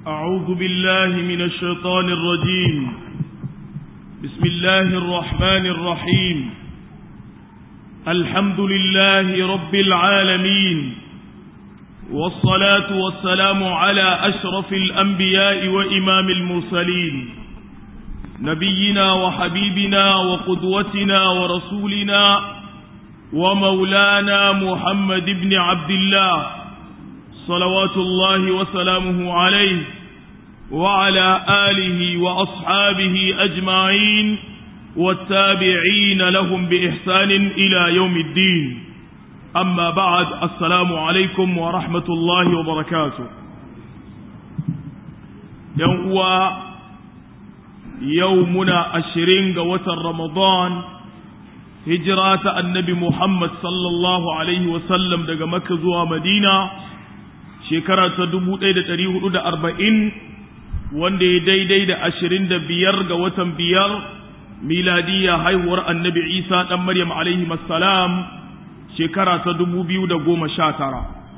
أعوذ بالله من الشيطان الرجيم بسم الله الرحمن الرحيم الحمد لله رب العالمين والصلاة والسلام على أشرف الأنبياء وإمام المرسلين نبينا وحبيبنا وقدوتنا ورسولنا ومولانا محمد بن عبد الله صلوات الله وسلامه عليه وعلى آله وأصحابه أجمعين والتابعين لهم بإحسان إلى يوم الدين أما بعد السلام عليكم ورحمة الله وبركاته يوم يومنا الشرين وتر رمضان هجرة النبي محمد صلى الله عليه وسلم دقى مكة زوى مدينة shekara ta dubu ɗaya da ɗari hudu da arba'in wanda ya daidai da ashirin da biyar ga watan biyar miladiya haihuwar annabi isa ɗan maryam alaihi salam shekara ta dubu biyu da goma sha tara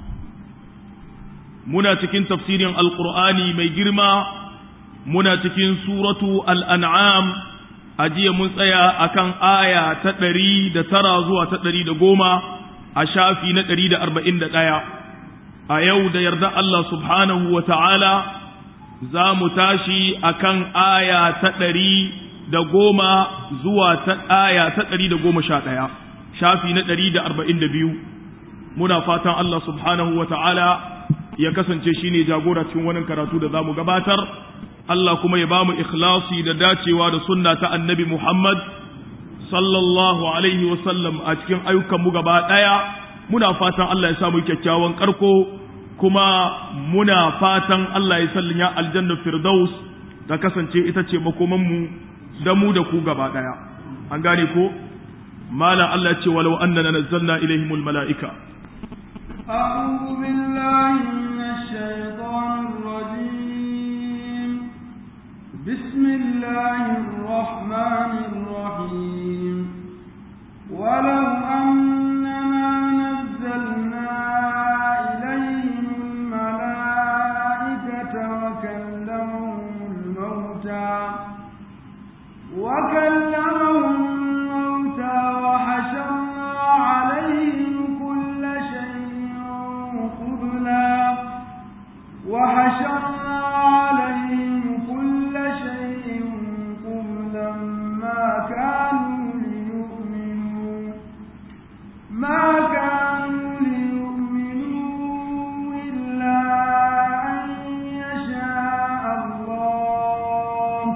muna cikin tafsirin alƙur'ani mai girma muna cikin suratu al'an'am a jiya mun tsaya akan aya ta ɗari da tara zuwa ta ɗari da goma a shafi na ɗari da arba'in da ɗaya a yau da yarda Allah subhanahu wa ta'ala za mu tashi a kan aya ta ɗari da goma zuwa ta aya ta ɗari da goma sha ɗaya shafi na ɗari da arba'in da biyu muna fatan Allah subhanahu wa ta'ala ya kasance shi ne jagora cikin wani karatu da za mu gabatar Allah kuma ya ba mu ikhlasi da dacewa da sunna ta annabi Muhammad sallallahu alaihi wasallam a cikin ayyukanmu gaba ɗaya muna fatan Allah ya samu kyakkyawan karko kuma muna fatan Allah ya sallin ya aljanna firdaus da kasance ita ce makomanmu da mu da ku gaba daya an gane ko malam Allah ya ce walau annana nazzalna ilaihimul malaika أعوذ بالله من الشيطان الرجيم بسم الله الرحمن الرحيم ولو أننا نزلنا إليهم الملائكة وكلمهم الموتى وكلمهم الموتى وحشرنا عليهم كل شيء قبلا وحشرنا عليهم كل شيء قبلا ما كانوا ليؤمنوا ما كانوا ليؤمنوا إلا أن يشاء الله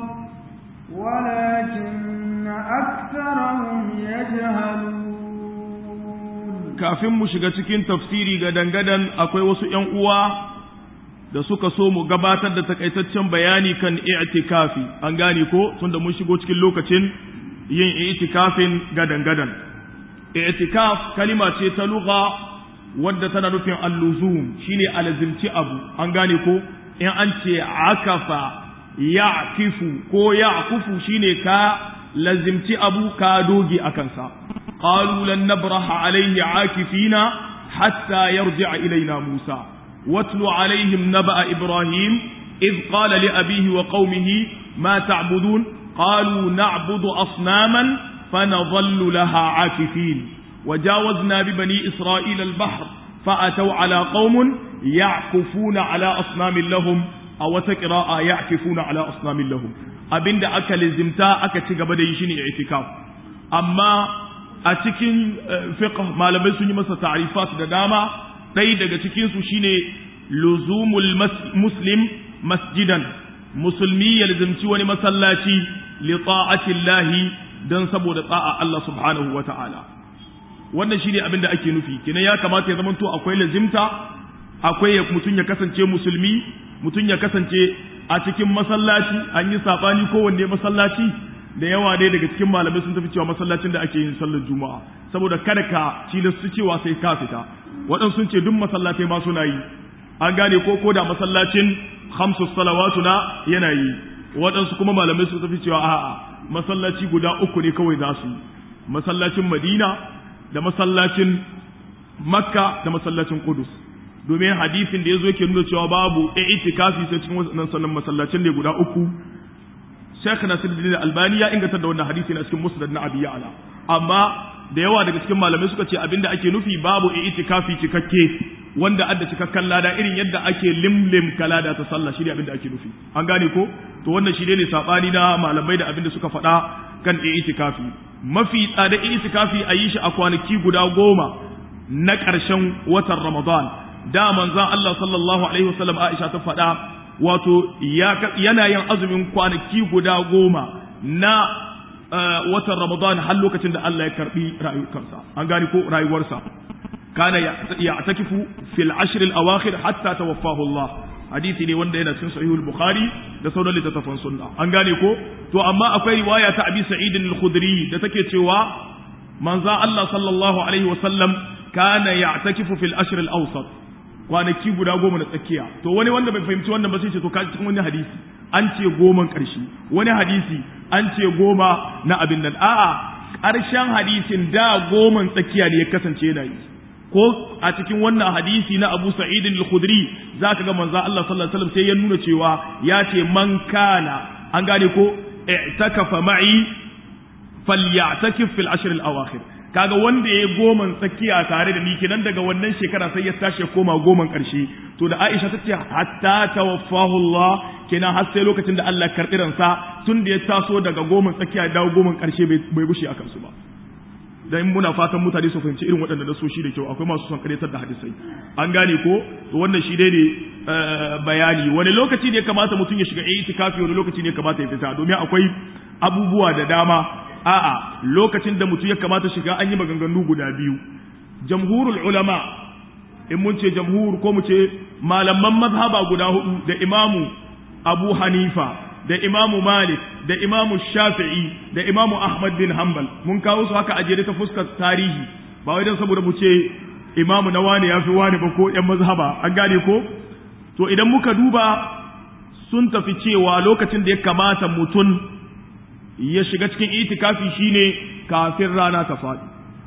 ولكن أكثرهم يجهلون kafin mu shiga cikin tafsiri ga dangadan akwai wasu ‘yan uwa da suka so mu gabatar da takaitaccen bayani kan i'tikafi an gane ko tunda mun shigo cikin lokacin yin i'tikafin gadan-gadan i'tikaf kalima ce ta lugha wadda tana nufin alluzum shine alazimci abu an gane ko in an ce akafa ya'kifu ko ya'kufu shine ka lazimci abu ka doge akan sa qalu lan nabraha alayhi akifina hatta yarji'a ilayna musa watlu alaihim naba'a ibrahim إذ قال لأبيه وقومه ما تعبدون قالوا نعبد أصناما فنظل لها عاكفين وجاوزنا ببني إسرائيل البحر فأتوا على قوم يعكفون على أصنام لهم أو تقراء يعكفون على أصنام لهم أبند أكل زمتا أكتك بديشين اعتكاف أما أتكين فقه ما لبسني مسا تعريفات داما ɗaya daga cikinsu shine luzumul muslim masjidan musulmi ya lazimci wani masallaci li ta'atillahi dan saboda tsa'a Allah subhanahu wa ta'ala wannan shine abin da ake nufi kina ya kamata ya zama to akwai lazimta akwai mutum ya kasance musulmi mutum ya kasance a cikin masallaci an yi sabani kowanne masallaci da yawa dai daga cikin malamai sun tafi cewa masallacin da ake yin sallar juma'a saboda kada ka tilastu cewa sai ka fita waɗansu sun ce duk masallatai ma suna yi an gane ko ko da masallacin khamsu salawatu na yana yi waɗansu kuma malamai sun tafi cewa a'a masallaci guda uku ne kawai za su yi masallacin madina da masallacin makka da masallacin kudus domin hadisin da yazo yake nuna cewa babu i'tikafi sai cikin wannan sannan masallacin ne guda uku Sheikh Nasiruddin Albani ya inganta da wannan hadisi na cikin Musnad na Abi Ya'la amma da yawa daga cikin malamai suka ce abinda ake nufi babu i'tikafi cikakke wanda adda cikakken lada irin yadda ake limlim kalada ta sallah shi ne abinda ake nufi an gane ko to wannan shi ne sabani na malamai da abinda suka faɗa kan i'tikafi mafi tsada i'tikafi a yi shi a kwanaki guda goma na ƙarshen watan Ramadan da manzon Allah sallallahu alaihi wasallam Aisha ta faɗa wato yana yin azumin kwanaki guda goma na watan Ramadan har lokacin da Allah ya karbi rayuwarsa an gane ko rayuwarsa kana ya'takifu fil ashr al awakhir hatta tawaffahu Allah hadisi ne wanda yana cikin sahihul bukhari da sauran littattafan sunna an gane ko to amma akwai riwaya ta abi sa'id al-khudri da take cewa manzo Allah sallallahu alaihi wa sallam kana ya'takifu fil ashr al-awsat kwanaki guda goma na tsakiya to wani wanda bai fahimci wannan ba sai ce to kaji cikin wani hadisi an ce goman ƙarshe wani hadisi an ce goma na abin nan a'a ƙarshen hadisin da goman tsakiya ne ya kasance yana yi ko a cikin wannan hadisi na Abu Sa'id al-Khudri zaka ga manzo Allah sallallahu alaihi wasallam sai ya nuna cewa ya ce man kana an gane ko i'takafa ma'i falyatakif fil ashr al-awakhir kaga wanda ya goman tsakiya tare da ni kenan daga wannan shekara sai ya tashi ya koma goman karshe to da Aisha ta ce hatta tawaffahu Allah kenan har sai lokacin da Allah karɓi ransa tun da ya taso daga goman tsakiya ya dawo goman karshe bai bushe akan su ba dan muna fatan mutane su fahimci irin waɗanda da shi da kyau akwai masu son karyatar da hadisai an gane ko to wannan shi dai ne bayani wani lokaci ne kamata mutum ya shiga itikafi wani lokaci ne kamata ya fita domin akwai abubuwa da dama a'a lokacin da mutum ya kamata shiga an yi maganganu guda biyu jamhurul ulama in mun ce jamhur ko mu ce malaman mazhaba guda hudu da imamu abu hanifa da imamu malik da imamu shafi'i da imamu ahmad bin hanbal mun kawo su haka a jere ta fuskar tarihi ba wai don saboda mu ce imamu na wani ya fi wani ba ko yan mazhaba an gane ko to idan muka duba sun tafi cewa lokacin da ya kamata mutum ya shiga cikin itikafi shine kafin rana ta faɗi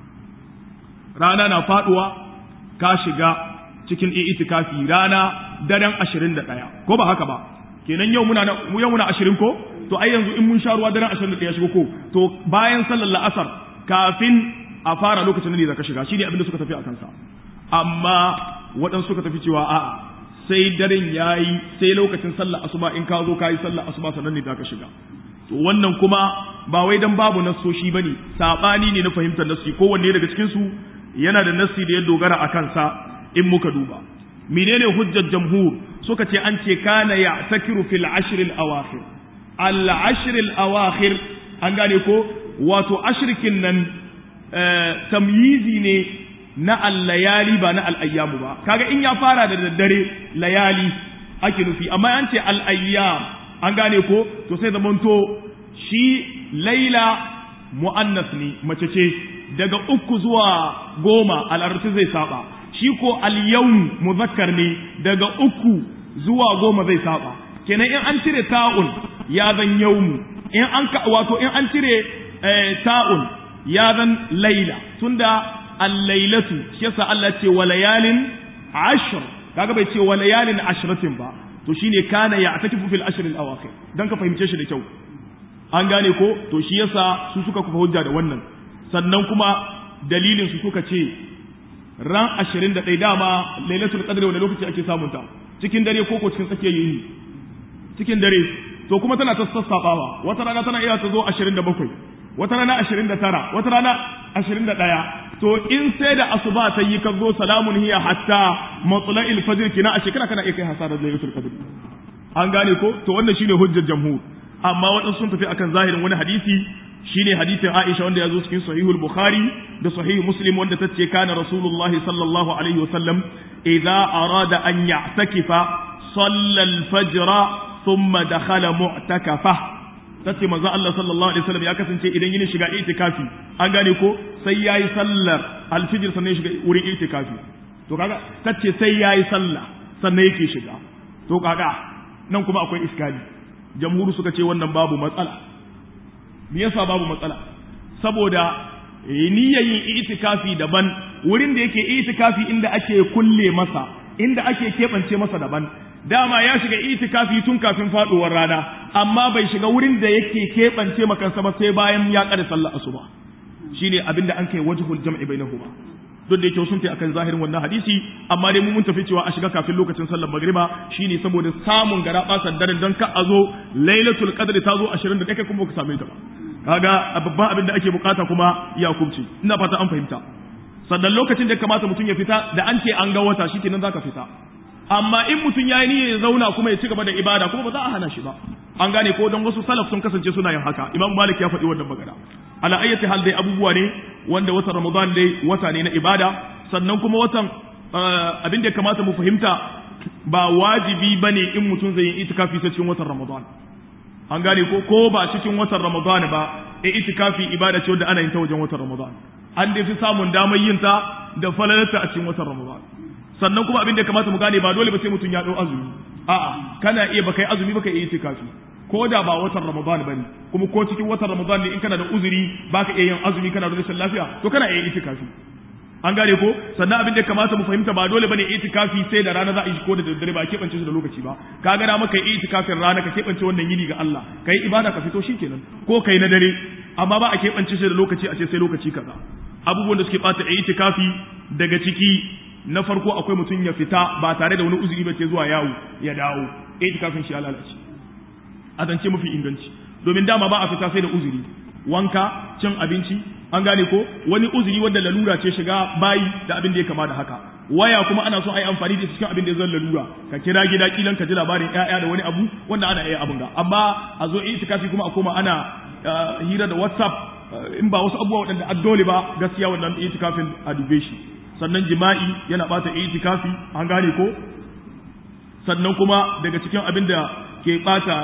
rana na faɗuwa ka shiga cikin itikafi rana daren ashirin da ɗaya ko ba haka ba kenan yau muna yau muna ashirin ko to ai yanzu in mun sha ruwa daren ashirin da ɗaya shigo ko to bayan sallar la'asar kafin a fara lokacin da zaka shiga shine abin da suka tafi a kansa amma waɗansu suka tafi cewa a'a sai daren yayi sai lokacin sallar asuba in ka zo ka yi sallar asuba sannan ne zaka shiga to wannan kuma ba wai dan babu nassoshi bane sabani ne na fahimtar nassi kowanne daga cikin su yana da nassi da ya dogara a kansa in muka duba menene hujjar jamhur suka ce an ce kana ya'takiru fil ashr al awakhir al ashr al awakhir an gane ko wato ashrikin nan tamyizi ne na al layali ba na al ayyamu ba kaga in ya fara da daddare layali ake nufi amma an ce al ayyam an gane ko to sai zamanto shi laila mu'annas ne mace ce daga uku zuwa goma al'arci zai saba shi ko al-yawm muzakkar ne daga uku zuwa goma zai saba kenan in an cire ta'un ya zan yawmu in an ka wato in an cire ta'un ya zan laila tunda al-lailatu shi yasa Allah ce wa layalin ashr kaga bai ce wa layalin ashratin ba to shine kana ya atakifu fil ashr al awakhir dan ka fahimce shi da kyau an gane ko to shi yasa su suka kufa hujja da wannan sannan kuma dalilin su suka ce ran 21 dama lailatul qadr wani lokaci ake samun ta cikin dare ko ko cikin tsakiyar yini cikin dare to kuma tana ta sassafawa wata rana tana iya ta zo 27 wata rana 29 wata rana 21 to in sai da asuba ta yi ka zo salamun hiya hatta matla'il fajr kina a shekara kana iya kai hasarar lailatul qadr an gane ko to wannan shine hujjar jamhur amma waɗansu sun tafi akan zahirin wani hadisi shine hadisin Aisha wanda ya zo cikin sahihul Bukhari da sahih Muslim wanda ta ce kana Rasulullahi sallallahu alaihi wasallam idza arada an ya'takifa salla al-fajr thumma dakhala mu'takafa tace manzo Allah sallallahu alaihi wasallam ya kasance idan yin shiga itikafi an gane ko sai yayi sallar al-fajr sannan shiga wurin itikafi to kaga tace sai yayi sallah sannan yake shiga to kaga nan kuma akwai iskali jamhuru suka ce wannan babu matsala me yasa babu matsala saboda niyyar yin itikafi daban wurin da yake itikafi inda ake kulle masa inda ake keɓance masa daban dama ya shiga itikafi tun kafin faduwar rana amma bai shiga wurin da yake keɓance makansa ba sai bayan ya kada sallar asuba shine abinda an kai wajhul jam'i bainahuma duk da yake sun tafi akan zahirin wannan hadisi amma dai mun tafi cewa a shiga kafin lokacin sallar magriba shine saboda samun gara basan daren don ka a zo lailatul qadr ta zo 21 kai kuma ka same ta ba kaga babban abin da ake bukata kuma ya kubce ina fata an fahimta sannan lokacin da kamata mutum ya fita da an ce an ga wata shikenan zaka fita amma in mutum ya yi niyyar ya zauna kuma ya ci gaba da ibada kuma ba za a hana shi ba an gane ko don wasu salaf sun kasance suna yin haka imam malik ya faɗi wannan magana ala ayyati hal dai abubuwa ne wanda watan ramadan dai wata ne na ibada sannan kuma watan abin da kamata mu fahimta ba wajibi bane in mutum zai yi itikafi ta cikin watan ramadan an gane ko ko ba cikin watan ramadan ba e itikafi ibada ce wanda ana yin ta wajen watan ramadan an dai fi samun damar yin ta da falalarta a cikin watan ramadan sannan kuma abin da kamata mu gane ba dole ba sai mutum ya dau azumi a'a kana iya baka yi azumi baka yi itikafi ko da ba watan ramadan bane kuma ko cikin watan ramadan ne in kana da uzuri baka iya yin azumi kana da rashin lafiya to kana iya itikafi an gane ko sannan abin da kamata mu fahimta ba dole bane itikafi sai da rana za a yi ko da daddare ba a keɓance shi da lokaci ba ka ga maka yi itikafin rana ka keɓance wannan yini ga Allah kai ibada ka fito shikenan ko kai na dare amma ba a keɓance shi da lokaci a ce sai lokaci kaza abubuwan da suke bata itikafi daga ciki na farko akwai mutum ya fita ba tare da wani uzuri ba ce zuwa yawo ya dawo itikafin shi ya lalace a zance mafi inganci domin dama ba a fita sai da uzuri wanka cin abinci an gane ko wani uzuri wanda lalura ce shiga bayi da abin da ya kama da haka waya kuma ana so a yi amfani da cikin abin da zan lalura ka kira gida kilan ka ji labarin ƴaƴa da wani abu wanda ana iya abin ga amma a zo itikafi kuma a koma ana hira da whatsapp in ba wasu abubuwa waɗanda addole ba gaskiya wannan itikafin a dube shi sannan jima'i yana bata itikafi an gane ko sannan kuma daga cikin abin da ke bata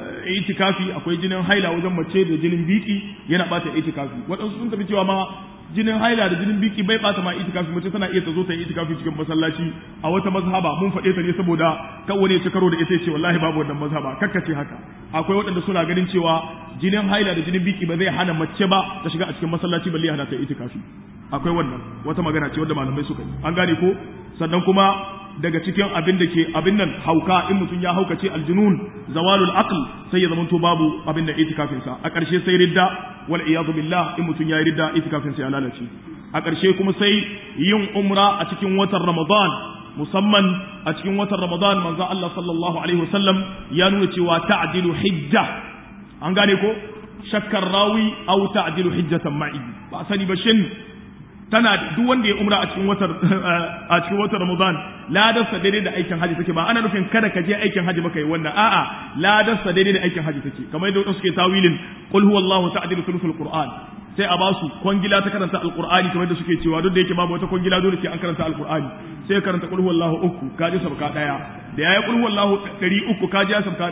itikafi akwai jinin haila wajen mace da jinin biki yana bata itikafi waɗansu sun tafi cewa ma jinin haila da jinin biki bai bata ma itikafi mace tana iya ta zo ta yi itikafi cikin masallaci a wata mazhaba mun faɗe ta ne saboda kan wani ya ci karo da ita ce wallahi babu wannan mazhaba kakkace haka akwai waɗanda suna ganin cewa jinin haila da jinin biki ba zai hana mace ba ta shiga a cikin masallaci balle ya hana ta itikafi akwai wannan wata magana ce wadda malamai suka yi an gane ko sannan kuma daga cikin abin da ke abin nan hauka in mutum ya haukace aljunun zawalul aql sai ya zamanto babu abin da itikafin sa a ƙarshe sai ridda wal iyadu billah in mutum ya yi ridda itikafin sa ya lalace a ƙarshe kuma sai yin umra a cikin watan ramadan musamman a cikin watan ramadan manzo Allah sallallahu alaihi wasallam ya nuna cewa ta'dilu hijja an gane ko shakkar rawi aw ta'dilu hijjatan ma'i ba sani ba shin tana duk wanda ya umra a cikin watan a cikin watan Ramadan ladarsa daidai da aikin haji take ba ana nufin kada ka je aikin haji baka yi wannan a'a ladarsa daidai da aikin haji take kamar yadda suke tawilin qul huwallahu ta'dilu thuluthul qur'an sai a basu kwangila ta karanta alqur'ani kamar yadda suke cewa duk da yake babu wata kwangila dole sai an karanta alqur'ani sai karanta qul huwallahu uku ka ji sabka daya da yayi qul huwallahu 300 ka ji sabka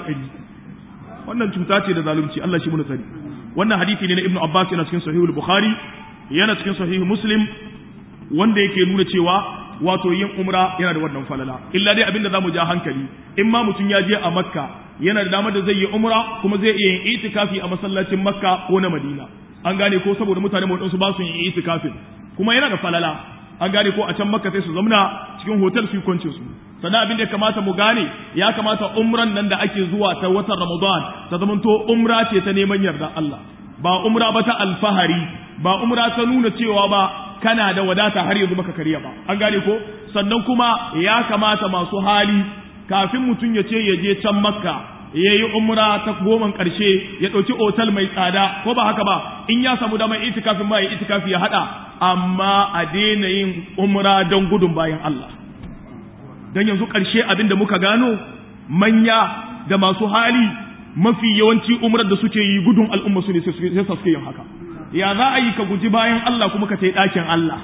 100 wannan cuta ce da zalunci Allah shi mu sani wannan hadisi ne na Ibn Abbas yana cikin Sahihul Bukhari yana cikin sahihu muslim wanda yake nuna cewa wato yin umra yana da wannan falala illa dai abinda zamu ja hankali in ma mutum ya je a makka yana da damar da zai yi umra kuma zai iya yin itikafi a masallacin makka ko na madina an gane ko saboda mutane waɗansu ba su yin itikafin kuma yana da falala an gane ko a can makka sai su zamna cikin hotel su kwancin su sannan abin da ya kamata mu gane ya kamata umran nan da ake zuwa ta watan ramadan ta zamanto umra ce ta neman yarda Allah ba umra ba ta alfahari ba umra ta nuna cewa ba kana da wadata har yanzu baka kariya ba an gane ko sannan kuma ya kamata masu hali kafin mutum ya ce ya je can makka ya yi umra ta goman ƙarshe ya ɗauki otal mai tsada ko ba haka ba in ya samu damar itikafin ma ya itikafi ya haɗa amma a daina yin umra don gudun bayan Allah don yanzu ƙarshe abin da muka gano manya da masu hali mafi yawanci umrar da suke yi gudun al'umma su ne sai suke yin haka ya za a yi ka guji bayan Allah kuma ka sai ɗakin Allah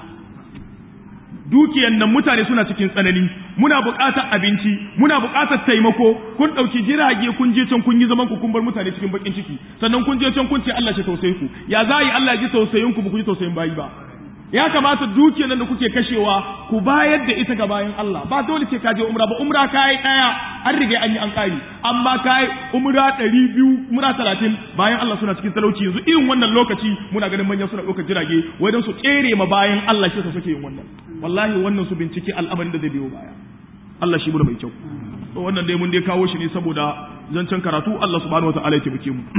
dukiyan nan mutane suna cikin tsanani muna buƙatar abinci muna buƙatar taimako kun ɗauki jirage kun je can kun yi zaman ku kun bar mutane cikin bakin ciki sannan kun je can kun ce Allah shi tausayin ku ya za a yi Allah ji tausayin ku ba ku ji tausayin bayi ba ya kamata dukiyar nan da kuke kashewa ku bayar da ita ga bayan Allah ba dole ce ka je umra ba umra kai daya an riga an yi an kari amma kai umra 200 umra 30 bayan Allah suna cikin talauci yanzu irin wannan lokaci muna ganin manyan suna ɗaukar jirage wai don su tsere ma bayan Allah shi suke yin wannan wallahi wannan su bincike al'amarin da zai biyo baya Allah shi mu mai kyau to wannan dai mun dai kawo shi ne saboda zancen karatu Allah subhanahu wataala ya taimake mu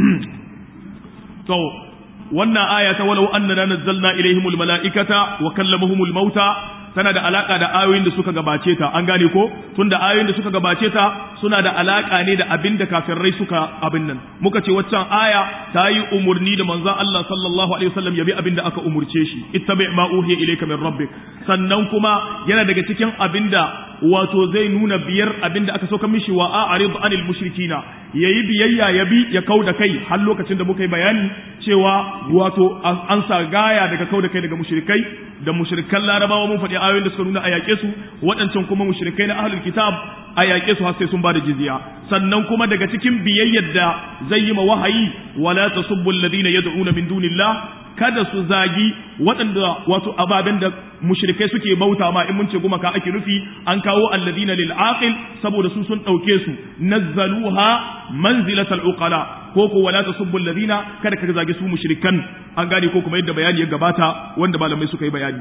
to wannan aya ta walau annana nazzalna ilaihimul malaikata wa kallamuhumul mauta tana da alaka da ayoyin da suka gabace ta an gane ko tunda ayoyin da suka gabace ta suna da alaka ne da abin da kafirai suka abin nan muka ce waccan aya ta yi umurni da manzon Allah sallallahu alaihi wasallam yabi abin da aka umurce shi ittabi ma uhiya ilayka min rabbik sannan kuma yana daga cikin abin da wato zai nuna biyar abin da aka sauka mishi wa a'rid anil mushrikina yayi biyayya ya bi ya kau da kai har lokacin da muka yi bayani cewa wato an sa gaya daga kau da kai daga mushrikai da mushrikan larabawa mun faɗi ayoyin da suka nuna a yaƙe su waɗancan kuma mushrikai na ahlul kitab a yaƙe su har sai sun bada jizya sannan kuma daga cikin biyayyar da zai yi ma wahayi wala tasubbu alladhina yad'una min dunillah kada su zagi waɗanda wato ababen da mushrikai suke bauta ma in mun ce gumaka ake nufi an kawo alladina lil aqil saboda su sun ɗauke su nazzaluha manzilatal uqala ko ko wala tasubbu alladina kada ka zagi su mushrikan an gane ko kuma yadda bayani ya gabata wanda malamai suka yi bayani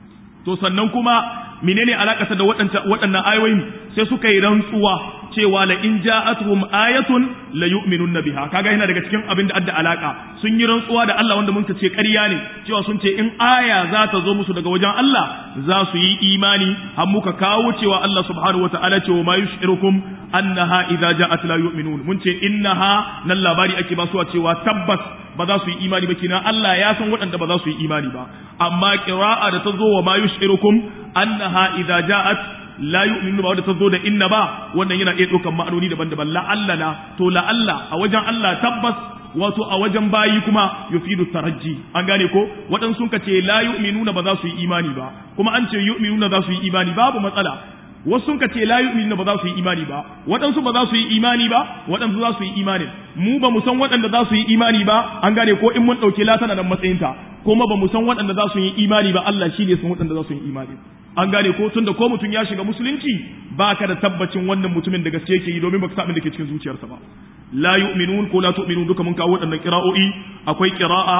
to sannan kuma menene alakata da waɗannan ayoyin sai suka yi rantsuwa cewa la in ja'atuhum ayatun la yu'minunna biha kaga yana daga cikin abin da adda alaka sun yi rantsuwa da Allah wanda mun ce ƙarya ne cewa sun ce in aya za ta zo musu daga wajen Allah za su yi imani har muka kawo cewa Allah subhanahu wataala ce wa ma yushirukum annaha idza ja'at la yu'minun mun ce innaha nan labari ake ba su cewa tabbas ba za su yi imani ba kina Allah ya san waɗanda ba za su yi imani ba amma qira'a da ta zo wa ma yushirukum annaha idza ja'at la yu'minu ba wanda ta zo da inna ba wannan yana iya ɗaukan ma'anoni daban-daban la'alla na to la'alla a wajen Allah tabbas wato a wajen bayi kuma yufidu tarajji an gane ko waɗansu sun ce la yu'minuna ba za su yi imani ba kuma an ce yu'minuna za su yi imani babu matsala wasu sun ce la yu'minuna ba za su yi imani ba waɗansu ba za su yi imani ba waɗansu za su yi imani mu ba mu san waɗanda za su yi imani ba an gane ko in mun ɗauki latana nan matsayinta kuma ba mu san waɗanda za su yi imani ba Allah shi ne san waɗanda za su yi imani an gane ko tunda ko mutum ya shiga musulunci ba ka da tabbacin wannan mutumin da gaske yake yi domin baka sa abin da ke cikin zuciyarsa ba la yu'minun ko la tu'minun duka mun kawo waɗannan qira'o'i akwai qira'a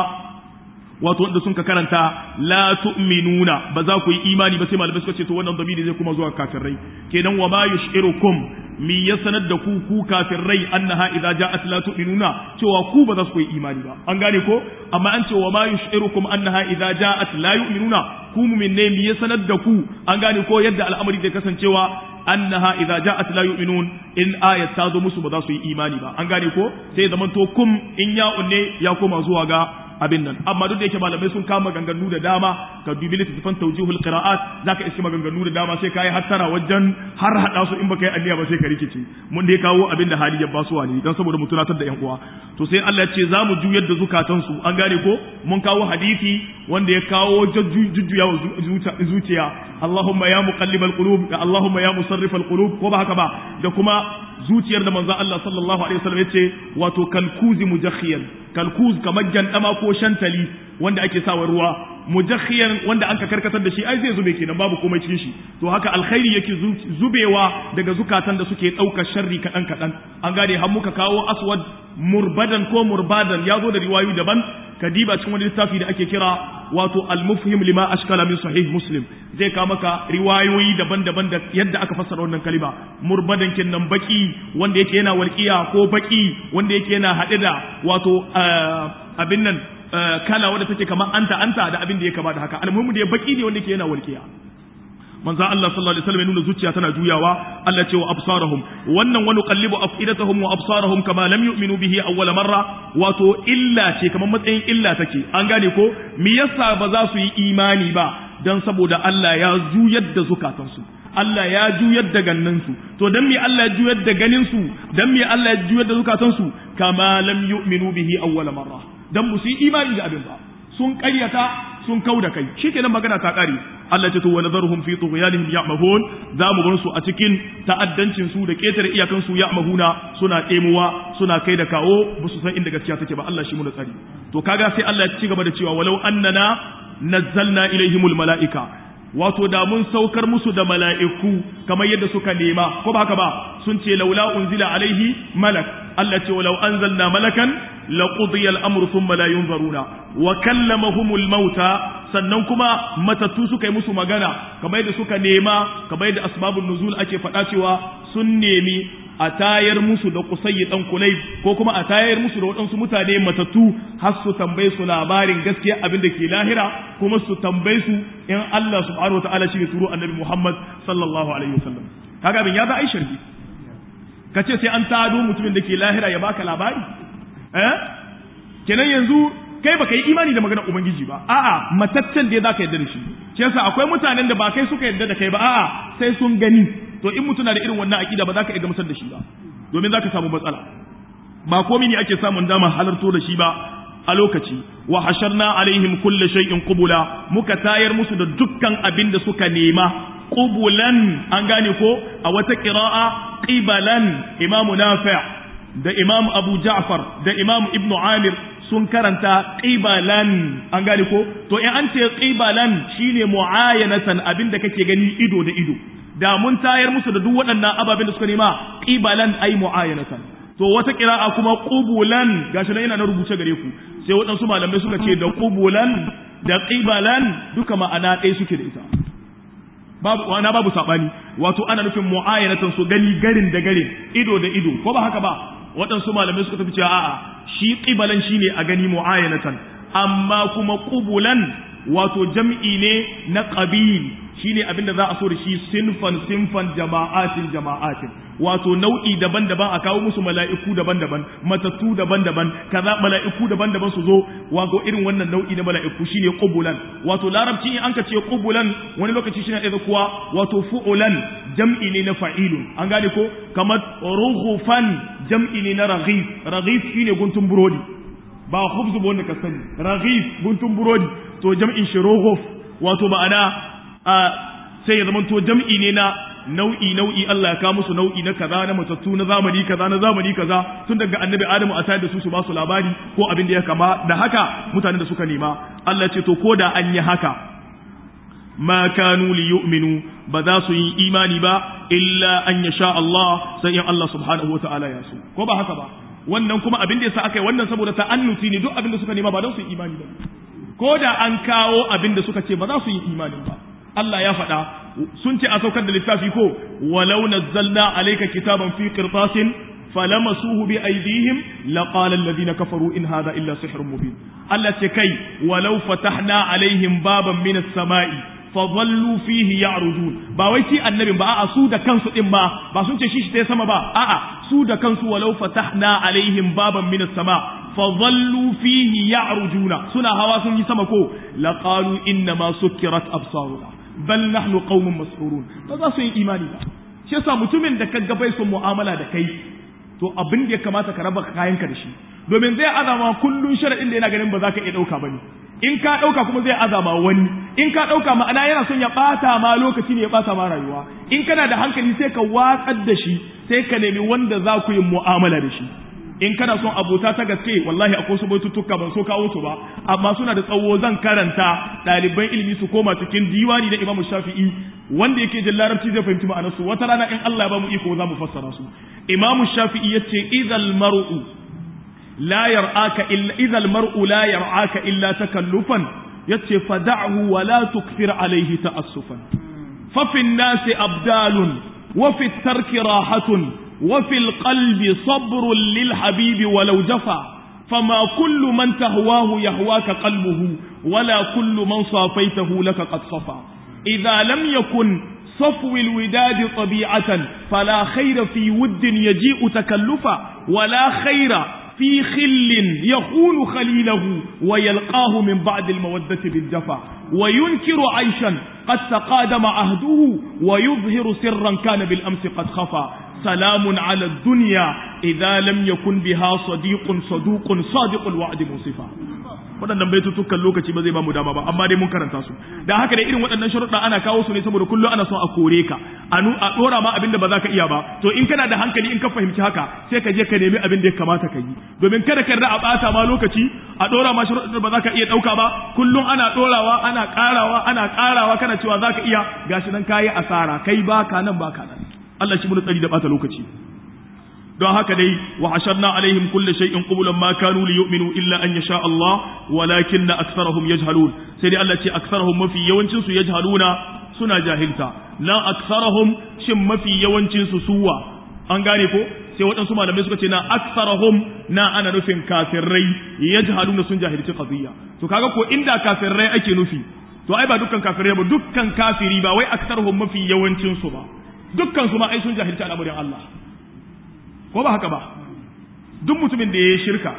wato wanda sun ka karanta la tu'minuna ba za ku yi imani ba sai malamai suka ce to wannan zamiri zai kuma zuwa kafirai kenan wa ma yushirukum mi ya sanar da ku ku kafirai annaha idza ja'at la tu'minuna cewa ku ba za ku yi imani ba an gane ko amma an ce wa ma yushirukum annaha idza ja'at la yu'minuna ku mu'min ne mi ya sanar da ku an gane ko yadda al'amari zai kasancewa annaha idza ja'at la yu'minun in ayat ta zo musu ba za su yi imani ba an gane ko sai zaman to kum in ya unne ya koma zuwa ga abin nan amma duk da yake malamai sun kama maganganu da dama ka dubi littattafan tawjihul qira'at zaka iske maganganu da dama sai kai hattara wajen har hada su in baka yi alliya ba sai ka rikice mun dai kawo abin da hali ya basuwa ne dan saboda mu tunatar da yan uwa to sai Allah ya ce za mu juyar da zukatan su an gane ko mun kawo hadisi wanda ya kawo jujjuya zuciya Allahumma ya muqallibal qulub da Allahumma ya musarrifal qulub ko ba haka ba da kuma zuciyar da manzon Allah sallallahu alaihi wasallam yace wato kalkuzi mujakhiyan kalkuz kamar jandama ko shantali wanda ake sawa ruwa mujakhiyan wanda anka karkatar da shi ai zai zube kenan babu komai cikin shi to haka alkhairi yake zubewa daga zukatan da suke ɗaukar sharri kaɗan kaɗan an gane har muka kawo aswad murbadan ko murbadan ya zo da riwayoyi daban kadiba cikin wani littafi da ake kira wato al-mufhim lima ashkala min sahih muslim zai ka maka riwayoyi daban-daban da yadda aka fassara wannan kalima murbadan kinnan baki wanda yake yana walqiya ko baki wanda yake yana hade da wato abin nan kala wanda take kamar anta anta da abin da ya kama da haka almuhimu da ya baki ne wanda yake yana walqiya manzo Allah sallallahu alaihi wasallam ya nuna zuciya tana juyawa Allah ce wa absarahum wannan wani qallibu afidatahum wa absarahum kama lam yu'minu bihi awwal marra wato illa ce kamar matsayin illa take an gane ko me yasa ba za su yi imani ba dan saboda Allah ya juyar da zukatansu Allah ya juyar da ganinsu to dan me Allah ya juyar da ganin su dan me Allah ya juyar da zukatansu kama lam yu'minu bihi awwal marra dan ba su yi imani da abin ba sun ƙaryata sun kau da kai shikenan magana ta ƙare Allah ce to wa nadharuhum fi tughyanihim ya'mahun za mu bar su a cikin ta'addancin su da ketare iyakan su ya'mahuna suna ɗemuwa suna kai da kawo ba su san inda gaskiya take ba Allah shi mu da tsari to kaga sai Allah ya ci gaba da cewa walau annana nazzalna ilaihimul mala'ika wato da mun saukar musu da mala'iku kamar yadda suka nema ko ba haka ba sun ce laula unzila alaihi malak Allah ce walau anzalna malakan laqudiya al-amru thumma la yunzaruna wa kallamahumul mauta sannan kuma matattu suka yi musu magana kamar yadda suka nema kamar yadda asbabun nuzul ake faɗa cewa sun nemi a tayar musu da kusayyi dan kulai ko kuma a tayar musu da waɗansu mutane matattu har su tambaye su labarin gaskiya abin da ke lahira kuma su tambaye su in Allah subhanahu wataala shi ne turo annabi Muhammad sallallahu alaihi wasallam kaga abin ya za a yi sharhi kace sai an tado mutumin da ke lahira ya baka labari eh kenan yanzu kai baka yi imani da maganar ubangiji ba a'a mataccen da zaka yarda da shi shi yasa akwai mutanen da ba kai suka yarda da kai ba a'a sai sun gani to in mutum na da irin wannan akida ba za ka iya gamsar da shi ba domin za ka samu matsala ba komai ne ake samun dama halarto da shi ba a lokaci wa hasharna alaihim kulle shay'in qubula muka tayar musu da dukkan abin da suka nema qubulan an gane ko a wata qira'a qibalan imamu nafi' da imamu abu ja'far da imamu ibnu amir sun karanta qibalan an gane ko to in an ce qibalan shine muayanatan abinda kake gani ido da ido da mun tayar musu da duk waɗannan ababen da suka nema qibalan ay muayanatan to wata qira'a kuma qubulan gashi nan yana na rubuce gare ku sai waɗansu malamai suka ce da qubulan da qibalan duka ma'ana ɗaya suke da ita babu wana babu sabani wato ana nufin muayanatan su gani garin da garin ido da ido ko ba haka ba waɗansu malamai suka tafi cewa a'a shi qibalan shine a gani muayanatan amma kuma qubulan wato jam'i ne na qabil shine abin da za a so da shi sinfan sinfan jama'atin jama'atin wato nau'i daban-daban a kawo musu mala'iku daban-daban matattu daban-daban kaza mala'iku daban-daban su zo wato irin wannan nau'i na mala'iku shine qubulan wato larabci in an ka ce qubulan wani lokaci shine da kuwa wato fu'ulan jam'i ne na fa'ilun an gane ko kamar rughufan jam'i ne na raghif raghif shine guntun burodi ba khubzu ba wanda ka sani raghif guntun burodi to jam'in shi rughuf wato ma'ana sai ya zamanto jam'i ne na nau'i nau'i Allah ya kawo musu nau'i na kaza na matattu na zamani kaza na zamani kaza tun daga annabi Adamu a tayar da su su ba su labari ko abin da ya kama da haka mutanen da suka nema Allah ce to ko da an yi haka ma kanu li yu'minu ba za su yi imani ba illa an yasha Allah sai in Allah subhanahu wata'ala ya so ko ba haka ba wannan kuma abin da yasa aka yi wannan saboda ta'annuti ne duk abin da suka nema ba don su yi imani ba ko da an kawo abin da suka ce ba za su yi imani ba Allah ya faɗa sun ce a saukar da littafi ko walau nazzalna alayka kitaban fi qirtasin falamasuhu bi aydihim laqala alladhina kafaru in hadha illa sihrun mubin Allah ce kai walau fatahna alaihim baban min as-sama'i fadhallu fihi ya'rujun ba wai shi annabin ba a'a su da kansu din ba ba sun ce shi shi sama ba a'a su da kansu walau fatahna alaihim baban min as-sama fadhallu fihi ya'rujuna suna hawa sun yi sama ko laqalu inna ma sukkirat absaruna bal nahnu qaumun mas'urun ba za su yi imani ba shi yasa mutumin da kaga bai son mu'amala da kai to abin da ya kamata ka raba kayanka da shi domin zai azama kullun sharadin da yana ganin ba za ka iya dauka bane in ka dauka kuma zai azama wani in ka dauka ma'ana yana son ya bata ma lokaci ne ya bata ma rayuwa in kana da hankali sai ka watsar da shi sai ka nemi wanda za ku yi mu'amala da shi in kana son abota ta gaske wallahi akwai su baitutuka ban so kawo su ba amma suna da tsawo zan karanta ɗaliban ilimi su koma cikin diwani na Imam Shafi'i wanda yake jin larabci zai fahimci ma'anar su wata rana in Allah ya ba mu iko za mu fassara su Imam Shafi'i yace idhal mar'u la yar'aka illa idhal mar'u la yar'aka illa takallufan yace fad'hu wa la tukthir alayhi ta'assufan fa fi an-nasi abdalun wa fi at-tarki rahatun وفي القلب صبر للحبيب ولو جفا فما كل من تهواه يهواك قلبه ولا كل من صافيته لك قد صفى إذا لم يكن صفو الوداد طبيعة فلا خير في ود يجيء تكلفا ولا خير في خل يخون خليله ويلقاه من بعد المودة بالجفا وينكر عيشا قد تقادم عهده ويظهر سرا كان بالأمس قد خفى سلام على الدنيا إذا لم يكن بها صديق صدوق صادق الوعد منصفا waɗannan baitutukan lokaci ba zai ba mu dama ba amma dai mun karanta su da haka da irin waɗannan sharuɗa ana kawo su ne saboda kullum ana son a kore ka a a ɗora ma abin da ba za ka iya ba to in kana da hankali in ka fahimci haka sai ka je ka nemi abin da ya kamata ka yi domin kada ka a ɓata ma lokaci a ɗora ma sharuɗa da ba za ka iya ɗauka ba kullum ana ɗorawa ana ƙarawa ana ƙarawa kana cewa za ka iya gashi nan kayi asara kai ba ka nan ba ka nan Allah shi mun tsari da ɓata lokaci don haka dai wa hasharna alaihim kulli shay'in qublan ma kanu li yu'minu illa an yasha Allah walakin aktharuhum yajhalun sai dai Allah ce aktharuhum mafi yawancin su yajhaluna suna jahilta la aktharuhum shin mafi yawancin su suwa an gane ko sai waɗansu malamai suka ce na aksarahum na ana nufin kafirai yajhaluna sun jahilci qadiyya to kaga ko inda kafirai ake nufi to ai ba dukkan kafirai ba dukkan kafiri ba wai aksarahum mafi yawancin su ba dukkan su ma ai sun jahilci al'amarin Allah ko ba haka ba duk mutumin da ya shirka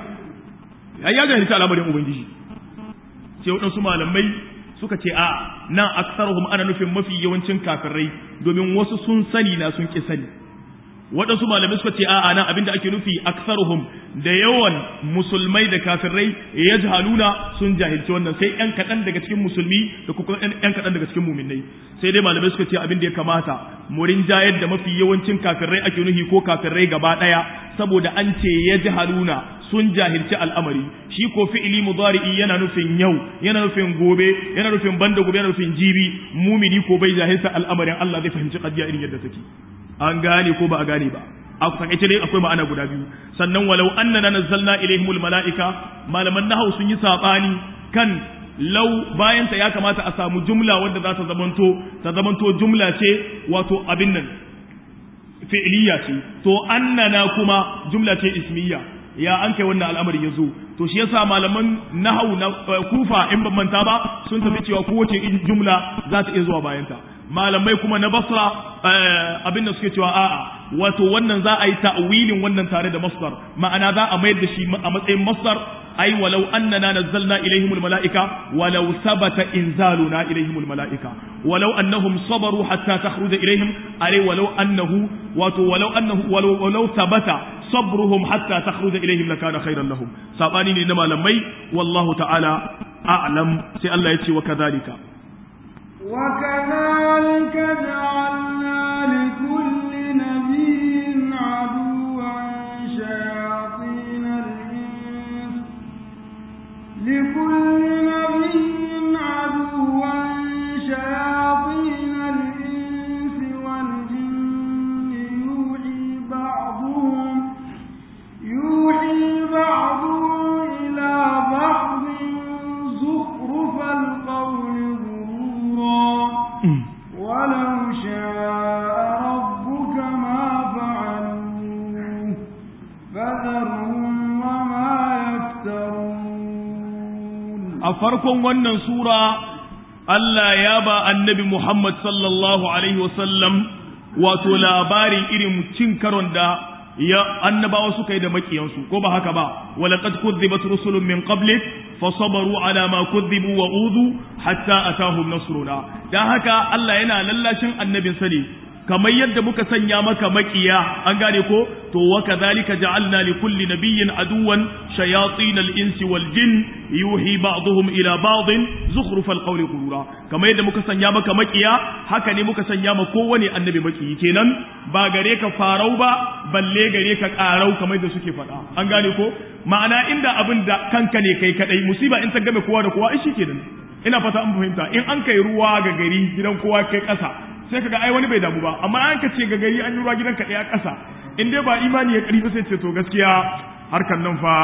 ai ya jahilci al'amarin ubangiji sai waɗansu malamai suka ce a nan aksarahum ana nufin mafi yawancin kafirai domin wasu sun sani na sun ki sani waɗansu malamai suka ce a'a nan abinda ake nufi aksaruhum da yawan musulmai da kafirai ya jahaluna sun jahilci wannan sai ƴan kaɗan daga cikin musulmi da kuma ƴan kaɗan daga cikin muminai sai dai malamai suka ce abin da ya kamata murin jayar da mafi yawancin kafirai ake nufi ko kafirai gaba ɗaya saboda an ce ya jahaluna sun jahilci al'amari shi ko fi'ili mudari'i yana nufin yau yana nufin gobe yana nufin banda gobe yana nufin jibi mumini ko bai jahilta al'amarin Allah zai fahimci kadiya irin yadda take an gane ko ba a gane ba a takaice dai akwai ma'ana guda biyu sannan walau annana nazzalna ilaihimul mala'ika malaman nahau sun yi sabani kan lau bayan ta ya kamata a samu jumla wadda za ta zamanto ta zamanto jumla ce wato abin nan fi'liya ce to annana kuma jumla ce ismiya ya an kai wannan al'amari ya zo to shi yasa malaman nahau na kufa in ban manta ba sun tafi cewa kowace jumla za ta iya zuwa bayanta malamai kuma na basra abin da suke cewa a'a wato wannan za a yi ta'wilin wannan tare da masdar ma'ana za a mayar da shi a matsayin masdar ai walau annana nazzalna ilaihimul malaika walau sabata inzaluna ilaihimul malaika walau annahum sabaru hatta takhruja ilaihim ai walau annahu wato walau annahu walau walau sabata sabruhum hatta takhruja ilaihim lakana khairan lahum sabani ne na malamai wallahu ta'ala a'lam sai Allah ya ce wa kadhalika وكذلك جعلنا لكل نبي عدوا شياطين الإنس لكل نبي عدوا شياطين الإنس والجن يوحي بعضهم يوحي بعضهم إلى بعض زخرف القول ولو شاء ربك ما فعلوه فذرهم وما يفترون a farkon wannan sura Allah ya ba annabi Muhammad sallallahu alaihi wasallam wato labarin irin cin karon da ya annabawa suka yi da makiyansu ko ba haka ba walaqad kuzzibat rusulun min qablik fasabaru ala ma kuzzibu wa udhu hatta atahum nasruna dan haka Allah yana lallashin annabin sa ne kamar yadda muka sanya maka makiya an gane ko to wa kadhalika ja'alna li kulli nabiyyin aduwan shayatin al-insi wal jin yuhi ba'dhum ila ba'd zukhruf al-qawli ghurura kamar yadda muka sanya maka makiya haka ne muka sanya ma kowane annabi makiyi kenan ba gare ka farau ba balle gare ka karau kamar da suke faɗa an gane ko ma'ana inda abin da kanka ne kai kadai musiba in ta game kowa da kowa ai kenan ina fata an fahimta in an kai ruwa ga gari gidan kowa kai ƙasa sai kaga ai wani bai damu ba amma an ka ce ga gari an yi ruwa gidan ka ɗaya ƙasa in dai ba imani ya ƙarfi sai ce to gaskiya harkan nan fa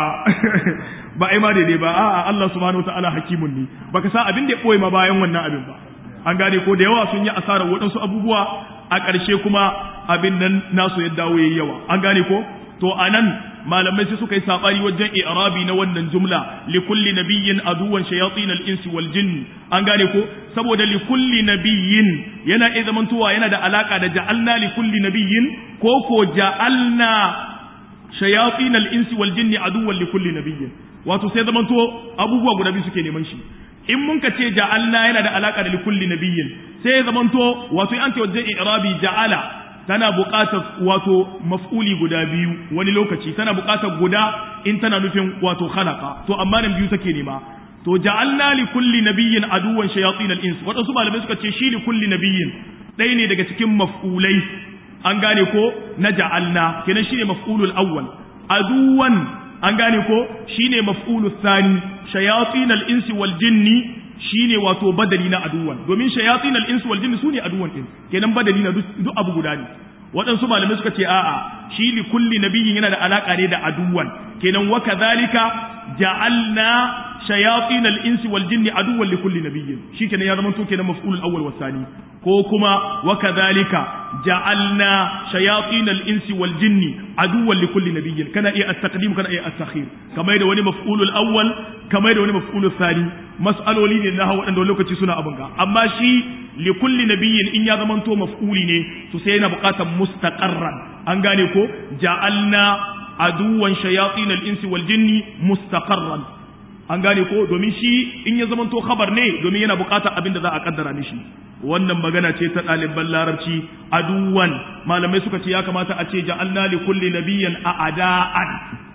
ba imani ne ba a'a Allah subhanahu wataala hakimun ne baka sa abin da ya boye ma bayan wannan abin ba an gane ko da yawa sun yi asarar waɗansu abubuwa a ƙarshe kuma abin nan nasu ya dawo yayi yawa an gane ko to anan malamai sai suka yi sabani wajen i'rabi na wannan jumla li kulli nabiyyin aduwan shayatin al-insi wal jinn an gane ko saboda li kulli nabiyyin yana iya zamantowa yana da alaka da ja'alna li kulli nabiyyin ko ko ja'alna shayatin al-insi wal jinni aduwan li kulli nabiyyin wato sai zamanto abubuwa guda biyu suke neman shi in mun ka ce ja'alna yana da alaka da li kulli nabiyyin sai ya zamanto wato an ce wajen i'rabi ja'ala tana buƙatar wato maf'uli guda biyu wani lokaci tana buƙatar guda in tana nufin wato khalaqa to amma nan biyu take nema to ja'alna li kulli nabiyyin aduwan shayatin al-ins wadansu malamai suka ce shi li kulli nabiyyin ɗaya ne daga cikin maf'ulai an gane ko na ja'alna kenan shine maf'ulul awwal aduwan an gane ko shine maf'ulul thani shayatin al-ins wal jinni shine wato badali na aduwan domin shayatin al-ins wal jinni sune aduwan din kenan badali na duk abu guda ne waɗansu malamai suka ce a'a shi li kulli nabiyyin yana da alaka ne da aduwan kenan wa kadhalika ja'alna shayatin al-insi wal jinni aduwwan li kulli nabiyyin shikenan ya zama to kenan maf'ul al-awwal wa thani ko kuma wa kadhalika ja'alna shayatin al-insi wal jinni aduwwan li kulli nabiyyin kana iya at-taqdim kana iya at-takhir kamar da wani maf'ul al-awwal kamar da wani maf'ul al-thani mas'aloli ne na waɗanda lokaci suna abin ga amma shi li kulli nabiyyin in ya zama to maf'uli ne to sai yana buƙatar mustaqarran an gane ko ja'alna aduwan shayatin al-insi wal jinni mustaqarran an gane ko domin shi in ya zamanto khabar ne domin yana bukatar abin da za a kaddara mishi wannan magana ce ta ɗaliban larabci aduwan malamai suka ce ya kamata a ce ja'alna li kulli nabiyyin a'da'an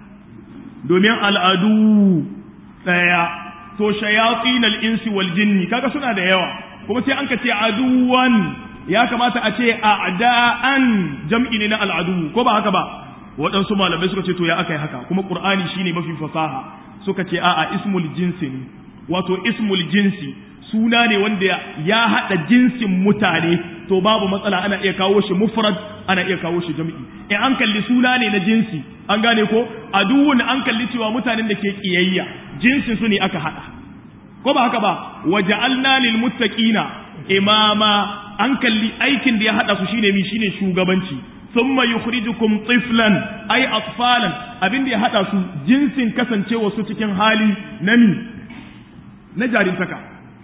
domin al'adu daya to shayatin al-insi wal jinni kaga suna da yawa kuma sai an ka ce aduwan ya kamata a ce a'da'an jam'i ne na al'adu ko ba haka ba waɗansu malamai suka ce to ya aka yi haka kuma qur'ani shine mafi fasaha suka ce a'a ismul jinsi ne wato ismul jinsi suna ne wanda ya haɗa jinsin mutane to babu matsala ana iya kawo shi mufrad ana iya kawo shi jam'i in an kalli suna ne na jinsi an gane ko aduwun an kalli cewa mutanen da ke kiyayya jinsin su ne aka haɗa ko ba haka ba waja'alna lil muttaqina imama an kalli aikin da ya haɗa su shine mi shine shugabanci ثم يخرجكم طفلا أي أطفالا abin da ya haɗa su jinsin kasancewa su cikin hali na mi na jarintaka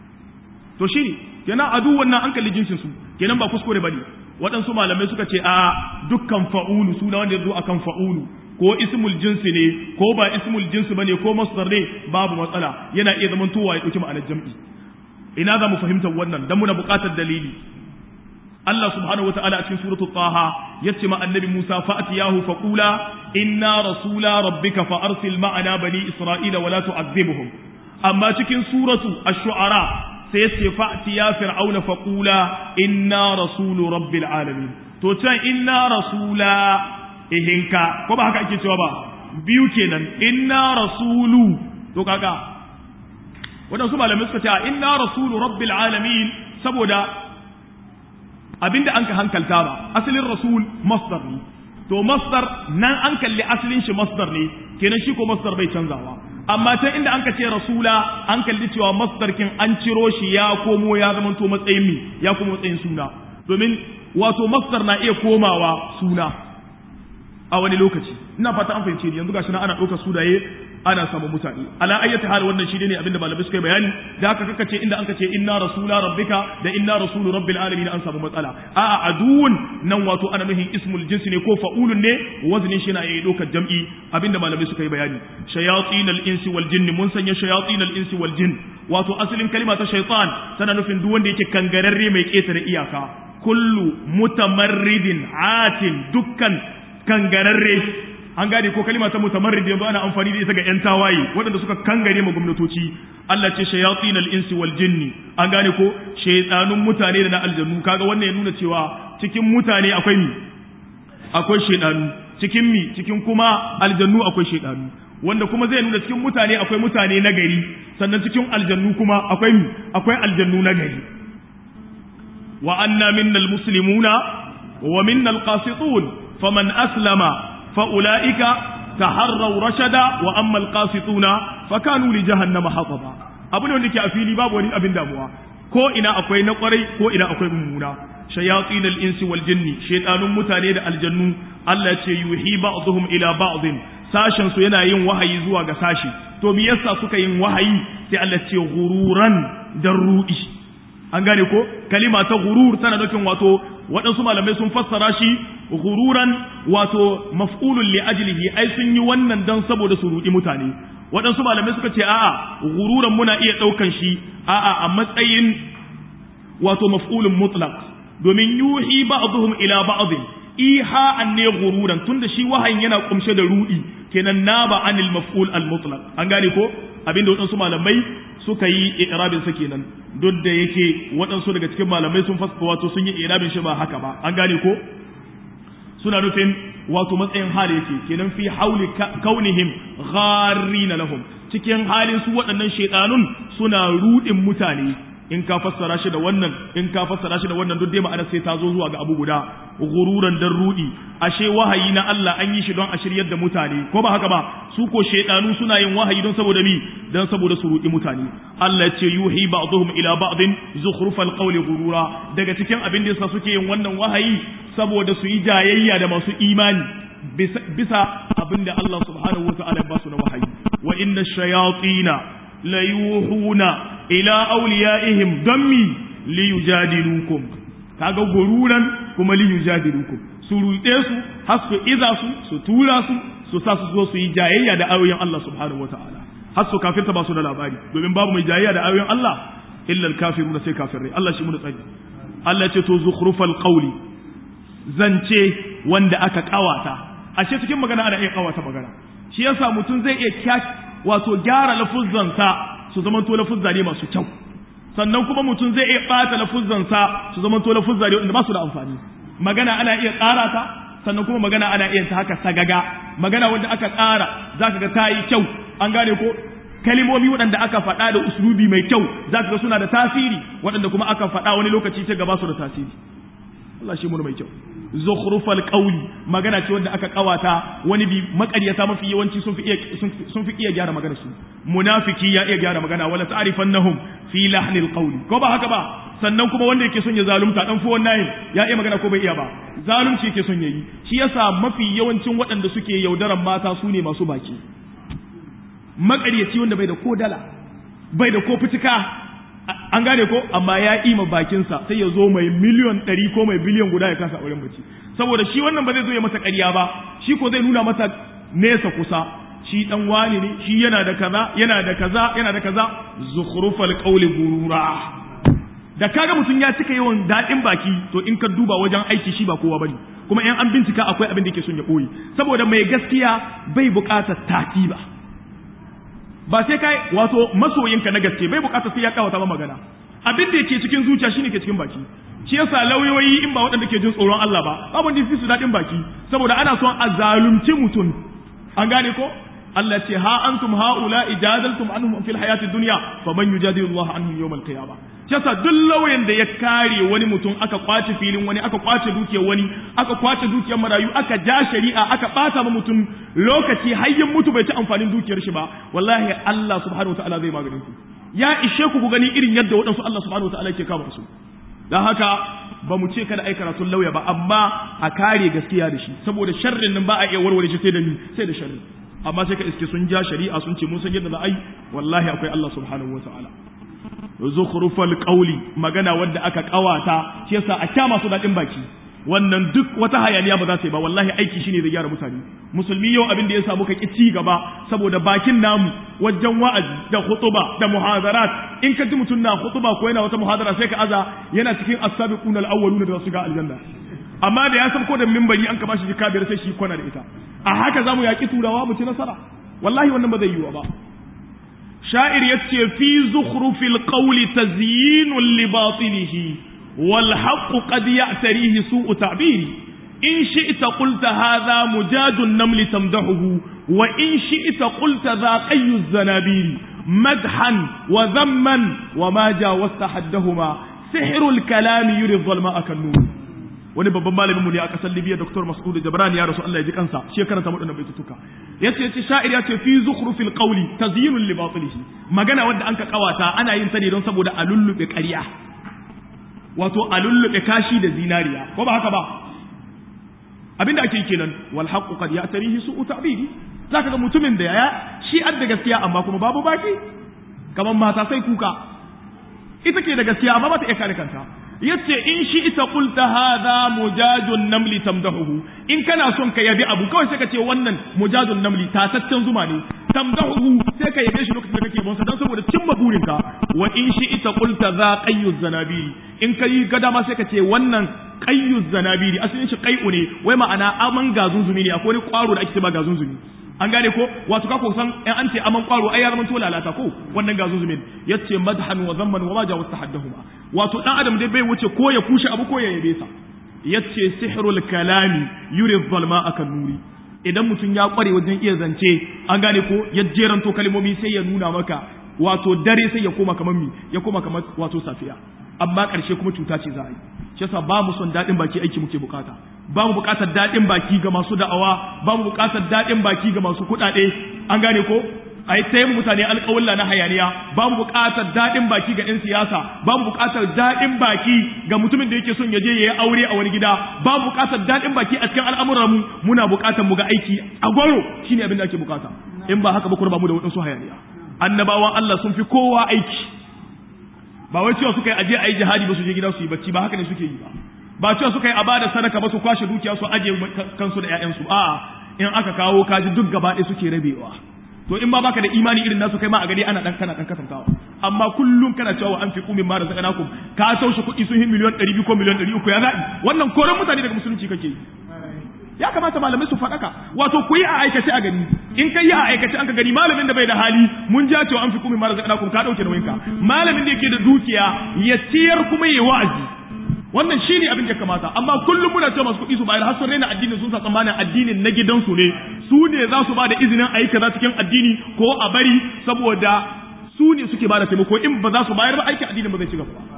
to shi ne kenan adu wannan an kalli jinsin su kenan ba kuskure bane waɗansu malamai suka ce a dukkan fa'ulu suna wanda ya zo akan fa'ulu ko ismul jinsi ne ko ba ismul jinsi bane ko masdar ne babu matsala yana iya zaman towa ya ɗauki ma'anar jam'i ina za mu fahimtar wannan dan muna buƙatar dalili Allah subhanahu wa ta'ala a cikin suratu Taha yace ma annabi Musa fa'atiyahu faqula inna rasula rabbika fa arsil ma'ana bani Isra'ila wa la tu'adhibhum amma cikin suratu ash-shu'ara sai yace fa'tiya fir'auna faqula inna rasulu rabbil alamin to can inna rasula ihinka ko ba haka ake cewa ba biyu kenan inna rasulu to kaga wadansu malamai suka ce inna rasulu rabbil alamin saboda abinda an ka hankalta ba asalin rasul masdar ne to masdar nan an kalli asalin shi masdar ne kenan shi ko masdar bai canzawa amma ta inda an ka ce rasula an kalli cewa masdar kin an ciro shi ya komo ya zama to matsayin mi ya komo matsayin suna domin wato masdar na iya komawa suna a wani lokaci ina fata an fahimce ni yanzu gashi na ana ɗaukar sunaye ana samun mutane ala ayyati hal wannan shi ne abinda malamai suka yi bayani da haka kaka ce inda anka ce inna rasula rabbika da inna rasulu rabbil alamin an samu matsala a'a aduun nan wato ana nuhin ismul jinsi ne ko fa'ulun ne waznin shi na yi ɗaukar jam'i abinda malamai suka yi bayani shayatin al insi wal jinn mun sanya shayatin al insi wal jinn wato asalin kalma ta shaytan tana nufin duk wanda yake kangararre mai ketare iyaka kullu mutamarridin atin dukkan kangararre an gane ko kalima ta mutamarrid yanzu ana amfani da ita ga yan tawaye waɗanda suka kangare ma gwamnatoci Allah ce shayatin al-insi wal jinni an gane ko shaytanun mutane da na aljannu kaga wannan ya nuna cewa cikin mutane akwai mi akwai shaydanu cikin mi cikin kuma aljannu akwai shaydanu wanda kuma zai nuna cikin mutane akwai mutane na gari sannan cikin aljannu kuma akwai mi akwai aljannu na gari wa anna minnal muslimuna wa minnal qasitun faman aslama فأولئك تحروا رشدا وأما القاسطون فكانوا لجهنم حطبا abin wanda ke a fili babu wani abin damuwa ko ina akwai na kwarai ko ina akwai mummuna shayatin al-insi wal jinni shaytanun mutane da aljannu Allah ce yuhi ba'dhum ila ba'dhin sashen su yana yin wahayi zuwa ga sashi to me yasa suka yin wahayi sai Allah ce gururan dan ru'i an gane ko kalima ta gurur tana nufin wato waɗansu malamai sun fassara shi gururan wato maf'ulun li ajlihi ai sun yi wannan dan saboda su rudi mutane waɗansu malamai suka ce a'a gururan muna iya ɗaukan shi a'a a matsayin wato maf'ulun mutlaq domin yuhi ba'dhum ila ba'd iha an ne gururan tunda shi wahayin yana kumshe da rudi kenan naba anil maf'ul al mutlaq an gane ko abinda waɗansu malamai suka yi irabin sa kenan duk da yake waɗansu daga cikin malamai sun fasa wato sun yi irabin shi ba haka ba an gane ko suna nufin wato matsayin hali yake kenan fi hauli kaunihim gharina lahum cikin halin su waɗannan shaidanun suna rudin mutane in ka fassara shi da wannan in ka fassara shi da wannan duk dai ma'ana sai ta zo zuwa ga abu guda gururan dan rudi ashe wahayi na Allah an yi shi don a shiryar da mutane ko ba haka ba su ko shedanu suna yin wahayi don saboda mi don saboda su rudi mutane Allah ya ce yuhi ba'dhum ila ba'din zukhrufal qawli gurura daga cikin abin da yasa suke yin wannan wahayi saboda su yi jayayya da masu imani bisa abin da Allah subhanahu wa ta'ala ba su na wahayi wa inna shayatina la yuhuna ila awliyaihim dammi li yujadilukum kaga gururan kuma li yujadilukum su ruɗe su har su iza su su tura su su sa su zo su yi jayayya da ayoyin Allah subhanahu wataala har su kafirta ba su da labari domin babu mai jayayya da ayoyin Allah illa al-kafiruna sai kafirai Allah shi mu tsari Allah ya ce to zukhrufal qawli zance wanda aka kawata ashe cikin magana ana iya kawata magana shi yasa mutum zai iya wato gyara lafuzzansa su zama to lafuzza ne masu kyau sannan kuma mutum zai iya bata lafuzzansa su zama to lafuzza ne wanda ba su da amfani magana ana iya tsara ta sannan kuma magana ana iya ta haka sagaga magana wanda aka tsara zaka ga ta yi kyau an gane ko kalimomi waɗanda aka faɗa da uslubi mai kyau zaka ga suna da tasiri waɗanda kuma aka faɗa wani lokaci ta gaba su da tasiri Allah shi mun mai kyau zukhrufal qawli magana ce wanda aka kawata wani bi makaryata mafi yawanci sun fi iya sun fi iya gyara magana su munafiki ya iya gyara magana wala ta'rifannahum fi lahnil qawli ko ba haka ba sannan kuma wanda yake son ya zalunta dan fuwan nayin ya iya magana ko bai iya ba zalunci yake son yayi shi yasa mafi yawancin waɗanda suke yaudaran mata su ne masu baki makaryaci wanda bai da ko dala bai da ko fitika an gane ko amma ya ima bakinsa sai ya zo mai miliyon ɗari ko mai biliyon guda ya kasa auren mace saboda shi wannan ba zai zo ya masa ƙarya ba shi ko zai nuna masa nesa kusa shi dan wani ne shi yana da kaza yana da kaza yana da kaza zukhrufal qawli gurura da kaga mutum ya cika yawan daɗin baki to in ka duba wajen aiki shi ba kowa bane kuma in an bincika akwai abin da yake son ya ɓoye saboda mai gaskiya bai buƙatar tatiba ba sai kai wato masoyinka na gaske bai bukatar sai ya kawata ba magana abin da yake cikin zuciya shine ke cikin baki shi yasa lauyoyi in ba waɗanda ke jin tsoron Allah ba babu da su daɗin baki saboda ana son a zalunci mutum an gane ko Allah ce ha antum haula ijadaltum anhum fil hayati dunya faman yujadilu Allah anhum yawm al qiyamah shi yasa duk lauyan da ya kare wani mutum aka kwace filin wani aka kwace dukiyar wani aka kwace dukiyar marayu aka ja shari'a aka bata ma mutum lokaci hayyin mutu bai ci amfanin dukiyar shi ba wallahi Allah subhanahu wataala zai maganin ku ya ishe ku ku gani irin yadda waɗansu Allah subhanahu wataala ke kama su dan haka ba mu ce kada ai karatun lauya ba amma a kare gaskiya da shi saboda sharrin nan ba a iya warware shi sai da ni sai da sharri amma sai ka iske sun ja shari'a sun ce mun san yadda za a yi wallahi akwai Allah subhanahu wataala zukhrufal qawli magana wadda aka kawata shi yasa a kya masu dadin baki wannan duk wata hayaniya ba za ta yi ba wallahi aiki shine zai gyara mutane musulmi yau abin da ya samu ka ci gaba saboda bakin namu wajen wa'azi da khutuba da muhadarat in ka ji mutum na khutuba ko yana wata muhadara sai ka aza yana cikin as-sabiqun al-awwaluna da su ga aljanna amma da ya sabko da minbari an ka bashi jika biyar sai shi kwana da ita a haka zamu yaki turawa mu ci nasara wallahi wannan ba zai yiwu ba sha'ir yace fi zukhrufil qawli tazyinun li batilihi wal haqqu qad ya'tarihi su'u ta'biri in shi'ta qulta hadha mujadun namli tamdahuhu wa in shi'ta qulta dha qayyu zanabiri madhan wa dhamman wa ma jawazta haddahuma sihrul kalami yuri dhalma akan wani babban malamin mu ne a kasar Libya Dr. Mas'ud Jabran ya rasu Allah ya ji kansa shi ya karanta wadannan baitutuka yace yace sha'ir yace fi zukhrufil qawli tazyinun li batilihi magana wanda anka kawata ana yin ta ne don saboda a lullube ƙarya wato a lullube kashi da zinariya ko ba haka ba abinda ake kenan wal haqqu qad ya'tarihi su'u ta'bidi zaka ga mutumin da ya shi adda gaskiya amma kuma babu baki kamar mata sai kuka ita ke da gaskiya amma ba ta iya kare kanta yace in shi ita qulta hadha mujajun namli tamdahu in kana son ka yabi abu kawai sai ka ce wannan mujajun namli tataccen zuma ne tamdahu sai ka yabe shi lokacin da kake bonsa dan saboda cimma burinka wa in shi ita qulta za qayyuz zanabiri in kai gada ma sai ka ce wannan qayyuz zanabiri asalin shi qai'u ne wai ma'ana aman gazunzumi ne akwai wani kwaro da ake ce ba gazunzumi an gane ko wato ka san in an ce aman kwaro ai ya zama to lalata ko wannan ga zuzumin yace madhan wa zamman wa ma jawaz tahaddahuma wato dan adam dai bai wuce ko ya kushe abu ko ya yabe sa yace sihrul kalami yuri zalma akan nuri idan mutum ya kware wajen iya zance an gane ko ya jeranto kalmomi sai ya nuna maka wato dare sai ya koma kamar mi ya koma kamar wato safiya amma ƙarshe kuma cuta ce za a yi shi yasa ba mu son daɗin baki aiki muke bukata ba mu bukatar daɗin baki ga masu da'awa ba mu bukatar daɗin baki ga masu kuɗaɗe an gane ko a yi taimu mutane alƙawulla na hayaniya ba mu buƙatar daɗin baki ga 'yan siyasa ba mu buƙatar daɗin baki ga mutumin da yake son ya je ya yi aure a wani gida ba mu buƙatar daɗin baki a cikin al'amuran mu muna buƙatar mu ga aiki a gwaro shine abin da ake buƙata in ba haka ba kuma ba mu da waɗansu hayaniya annabawan Allah sun fi kowa aiki ba wai cewa suka yi aje a yi jihadi ba su je gida su yi bacci ba haka ne suke yi ba ba cewa suka yi a bada sadaka ba su kwashe dukiya su aje kansu da 'ya'yansu a'a in aka kawo kaji duk gaba ɗaya suke rabewa to in ba baka da imani irin nasu kai ma a gari ana dan kana dan kasantawa amma kullum kana cewa an fi kumin ma razaqnakum ka taushe kuɗi sun yi miliyan 200 ko miliyan 300 ya zaɓi wannan koran mutane daga musulunci kake yi ya kamata malamai su faɗaka wato ku yi a aikace a gani in kai yi a aikace an ka gani malamin da bai da hali mun ja cewa an fi kumin ma razaqnakum ka dauke nauyinka malamin da yake da dukiya ya ciyar kuma yayi wa'azi wannan shi ne abin da kamata amma kullum muna cewa masu kuɗi su bayar har sun raina addinin sun sa tsammanin addinin na gidansu ne su ne za su ba da izinin a yi kaza cikin addini ko a bari saboda su ne suke ba da taimako in ba za su bayar ba aikin addinin ba zai ci gaba ba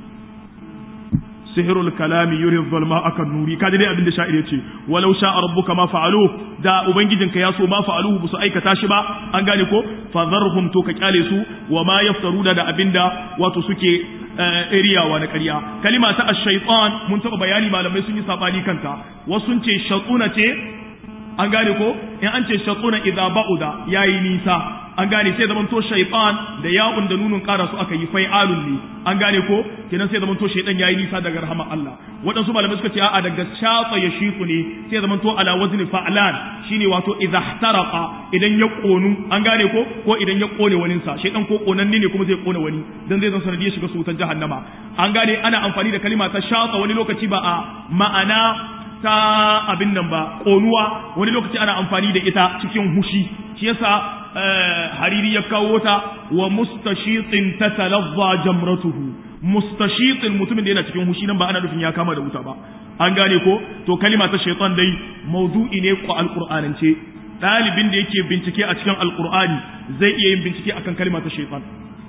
sihirul kalami yuri zalma akan nuri kaji dai abin da sha'ir yace walau sha'a rabbuka ma fa'alu da ubangijinka ya so ma fa'aluhu ba su aikata shi ba an gane ko fadharhum to ka kyale su wa ma yaftaruna da abinda wato suke riyawa na ƙarya kalima ta ash-shaytan mun taba bayani malamai sun yi sabani kanta wasu sun ce shaytuna ce an gane ko in an ce shaytuna idza ba'uda yayi nisa an gane sai zaman to shaytan da ya'un da nunun ƙara su aka yi fai'alun ne an gane ko kenan sai zaman to shaytan yayi nisa daga rahama Allah waɗansu malamai suka ce a'a daga shafa ya shiku ne sai zaman to ala wazni fa'lan shine wato idza ihtaraqa idan ya konu an gane ko ko idan ya kone wani sa shaytan ko konanne ne kuma zai kone wani dan zai zan sanadiyar shiga su wutar jahannama an gane ana amfani da kalima ta shafa wani lokaci ba a ma'ana ta abin nan ba konuwa wani lokaci ana amfani da ita cikin hushi shi yasa hariri ya kawo ta wa mustashitin tatalazza jamratuhu mustashitin mutumin da yana cikin hushi nan ba ana nufin ya kama da wuta ba an gane ko to kalima ta shaitan dai maudu'i ne ko alqur'anance dalibin da yake bincike a cikin alqur'ani zai iya yin bincike akan kalima ta shaitan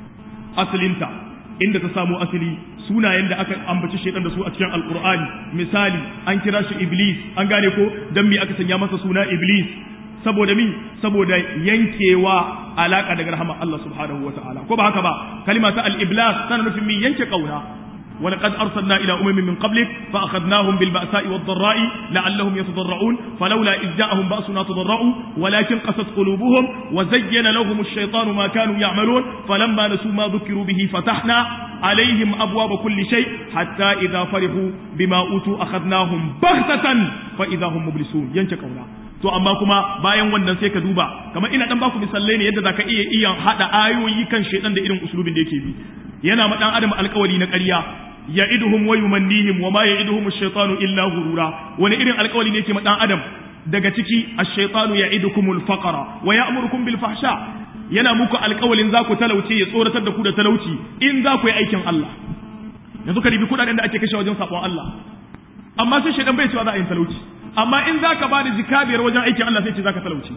asalinta inda ta samu asali sunayen da aka ambaci shaitan da su a cikin alqur'ani misali an kira shi iblis an gane ko dan me aka sanya masa suna iblis saboda mi saboda yankewa alaka daga rahama Allah subhanahu wa ta'ala ko ba haka ba kalima ta al-iblas tana nufin mi yanke kauna ولقد أرسلنا إلى أمم من قبلك فأخذناهم بالبأساء والضراء لعلهم يتضرعون فلولا إذ جاءهم بأسنا تضرعوا ولكن قست قلوبهم وزين لهم الشيطان ما كانوا يعملون فلما نسوا ما ذكروا به فتحنا عليهم أبواب كل شيء حتى إذا فرحوا بما أوتوا أخذناهم بغتة فإذا هم مبلسون ينشكونا to amma kuma bayan wannan sai ka duba kamar ina dan baku misalai ne yadda zaka iya iya hada ayoyi kan shedan da irin usulubin da yake bi yana ma dan adam alƙawari na ƙarya ya'iduhum wa yumannihim wa ma ya'iduhum ash-shaytanu illa ghurura wani irin alƙawari ne yake ma dan adam daga ciki ash-shaytanu ya'idukumul faqra wa ya'murukum bil fahsha yana muku alƙawalin za ku talauce ya tsoratar da ku da talauci in za ku yi aikin Allah yanzu ka ribi kudaden da ake kashe wajen sabon Allah amma sai shaidan bai cewa za a yi talauci amma in za ka ba da jika biyar wajen aikin Allah sai ce za ka talauci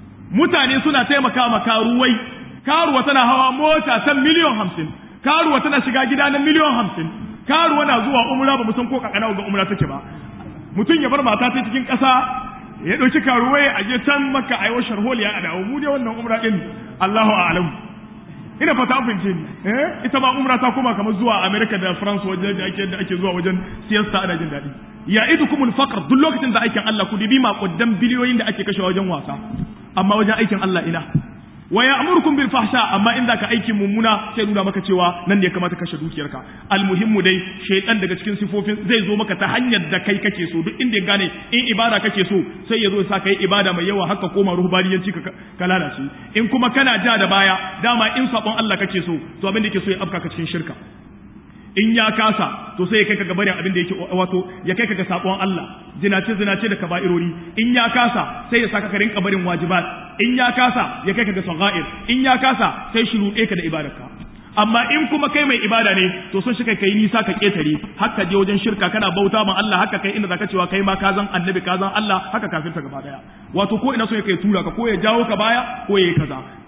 mutane suna taimaka ma karuwai karuwa tana hawa mota ta miliyon hamsin karuwa tana shiga gida na miliyon hamsin karuwa na zuwa umra ba san ko kakana ga umra take ba mutum ya bar mata ta cikin ƙasa ya ɗauki karuwai a je can maka a yi wa sharholiya a dawo mu dai wannan umra ɗin Allahu a'lam ina fata an fahimce ni eh ita ma umra ta koma kamar zuwa America da France wajen da ake da ake zuwa wajen siyasa ana jin daɗi ya idukumul faqr duk lokacin da aikin Allah ku dibi maƙudan biliyoyin da ake kashe wajen wasa amma wajen aikin Allah ina wa ya'murukum bil fahsha amma in zaka aikin mummuna sai nuna maka cewa nan ne ya kamata kashe dukiyarka almuhimmu dai shaytan daga cikin sifofin zai zo maka ta hanyar da kai kake so duk inda ya gane in ibada kake so sai ya zo ya sa kai ibada mai yawa haka koma ruhbaniyanci ka ka lalace in kuma kana ja da baya dama in sabon Allah kake so to abin da yake so ya afka ka cikin shirka in ya kasa to sai ya kai ka ga barin abin da yake wato ya kai ka ga sabon Allah zinace zinace da kaba'irori in ya kasa sai ya saka ka rinka barin wajibat in ya kasa ya kai ka ga sagair in ya kasa sai shi ruɗe ka da ibadarka amma in kuma kai mai ibada ne to sun shi kai kai nisa ka ketare haka je wajen shirka kana bauta ma Allah haka kai inda zaka cewa kai ma ka zan annabi ka zan Allah haka kafin ta gaba daya wato ko ina so ya kai tura ka ko ya jawo ka baya ko ya yi kaza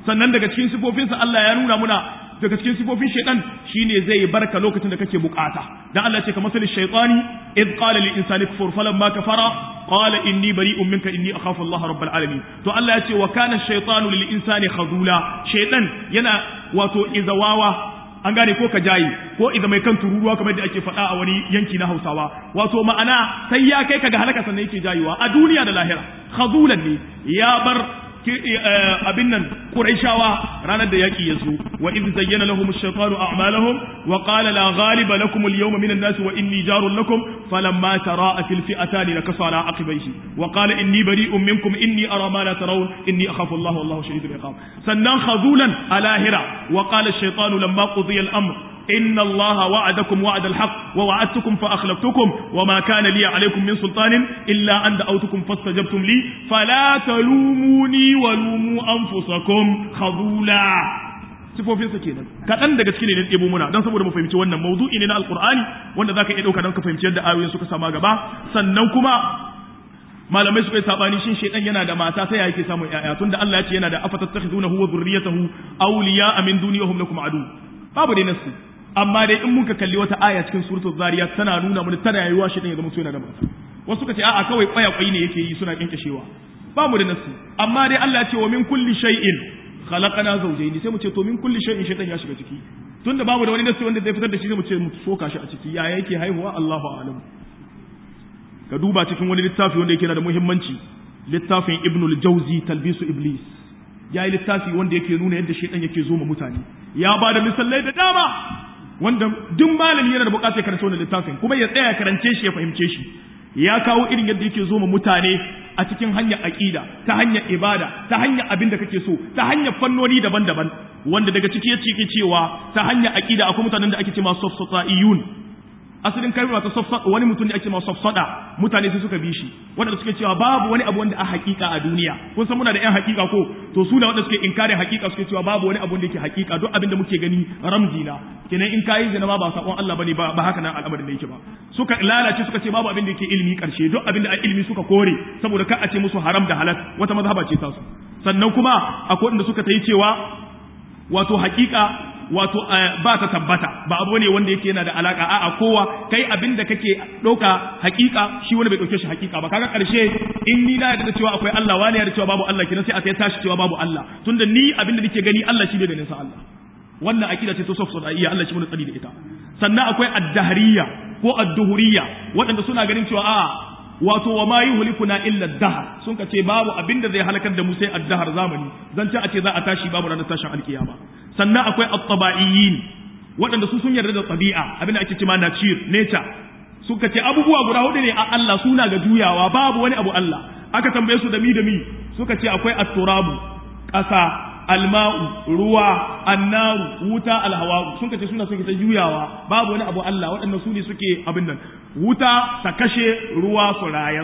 sannan daga cikin sifofinsa Allah ya nuna muna daga cikin sifofin shaitan shine zai barka lokacin da kake bukata dan Allah ce ka masali shaytani id qala lil insani kfur falamma kafara qala inni bari'un minka inni akhafu Allah rabbul alamin to Allah ya ce wa kana shaytanu lil insani khazula shaitan yana wato izawawa an gane ko ka jayi ko idan mai kan tururuwa kamar da ake faɗa a wani yanki na Hausawa wato ma'ana sai ya kai ka ga halaka sannan yake jayiwa a duniya da lahira khazulan ne ya bar abin nan Qurayshawa ranar da yaki ya zo wa idh zayyana lahum ash-shaytanu a'malahum wa qala la ghaliba lakum al-yawma min an-nas wa inni jarun lakum falamma tara'a fil fi'atan nakasa ala aqibayhi wa qala inni bari'un minkum inni ara ma la tarawun inni akhafu Allah wallahu shadidul iqab sannan khazulan alahira wa qala ash-shaytanu lamma qudiya al-amr إن الله وعدكم وعد الحق ووعدتكم فأخلفتكم وما كان لي عليكم من سلطان إلا أن دعوتكم فاستجبتم لي فلا تلوموني ولوموا أنفسكم خذولا sifofinsa kenan kaɗan daga cikin ne ɗebo muna don saboda mu fahimci wannan mawdu'i ne na alqur'ani wanda zaka iya ɗauka don ka fahimci yadda ayoyin suka sama gaba sannan kuma malamai suka yi sabani shin shaidan yana da mata sai yake samun ƴaƴa tunda Allah ya ce yana da afatattakhizunahu wa dhurriyyatahu awliya min duniyahum lakum adu babu dai nasu amma dai in muka kalli wata aya cikin suratul zariyat tana nuna mana tana yayiwa shi ya zama so yana da mata wasu suka ce a'a kawai kwaya kwai ne yake yi suna kinkashewa ba mu da nasu amma dai Allah ya ce wa min kulli shay'in khalaqana zawjayn sai mu ce to min kulli shay'in shaytan ya shiga ciki tunda babu da wani nasu wanda zai fitar da shi sai mu ce mu soka shi a ciki ya yake haihuwa Allahu a'lam ka duba cikin wani littafi wanda yake da muhimmanci littafin Ibn al-Jawzi talbisu iblis ya yi littafi wanda yake nuna yadda shaitan yake zo ma mutane ya ba da misalai da dama wanda duk malami yana da bukatar ya karanta wannan littafin kuma ya tsaya karance shi ya fahimce shi ya kawo irin yadda yake zo ma mutane a cikin hanyar aqida ta hanyar ibada ta hanyar abin da kake so ta hanyar fannoni daban-daban wanda daga ciki ya cike cewa ta hanyar aqida akwai mutanen da ake cewa safsataiyun asalin kalma ta safsada wani mutum da ake cewa safsada mutane sai suka bi shi wanda suke cewa babu wani abu wanda a hakika a duniya kun san muna da yan hakika ko to su da wanda suke inkarin hakika suke cewa babu wani abu wanda yake hakika duk abin da muke gani ramzi na kenan in kayi zina ma ba sakon Allah bane ba ba haka nan al'amarin da yake ba suka lalace suka ce babu abin da yake ilimi karshe duk abin da a ilimi suka kore saboda ka a ce musu haram da halal wata mazhaba ce ta su sannan kuma akwai wanda suka ta yi cewa wato hakika wato ba ta tabbata ba abu ne wanda yake yana da alaka a'a kowa kai abin da kake ɗauka hakika shi wani bai ɗauke shi hakika ba kaga ƙarshe in ni na yarda cewa akwai Allah wani yarda cewa babu Allah kenan sai a sai tashi cewa babu Allah tunda ni abin da nake gani Allah shi bai ganin sa Allah wannan akida ce ta sof iya Allah shi mun tsari da ita sannan akwai ad-dahriyya ko ad-duhuriyya waɗanda suna ganin cewa a'a wato wa ma yuhlikuna illa ad-dahr sun ka ce babu abin da zai halakar da mu sai ad-dahr zamani zan ce a ce za a tashi babu ranar tashin alkiyama sannan akwai at-tabaiyin waɗanda su sun yarda da tabi'a abin da ake cewa nature nature suka ce abubuwa guda hudu ne a Allah suna ga juyawa babu wani abu Allah aka tambaye su da mi da mi suka ce akwai at-turabu ƙasa alma'u ruwa annaru wuta alhawa'u sun kace suna suke ta juyawa babu wani abu Allah waɗannan su ne suke abin nan wuta ta kashe ruwa su rayas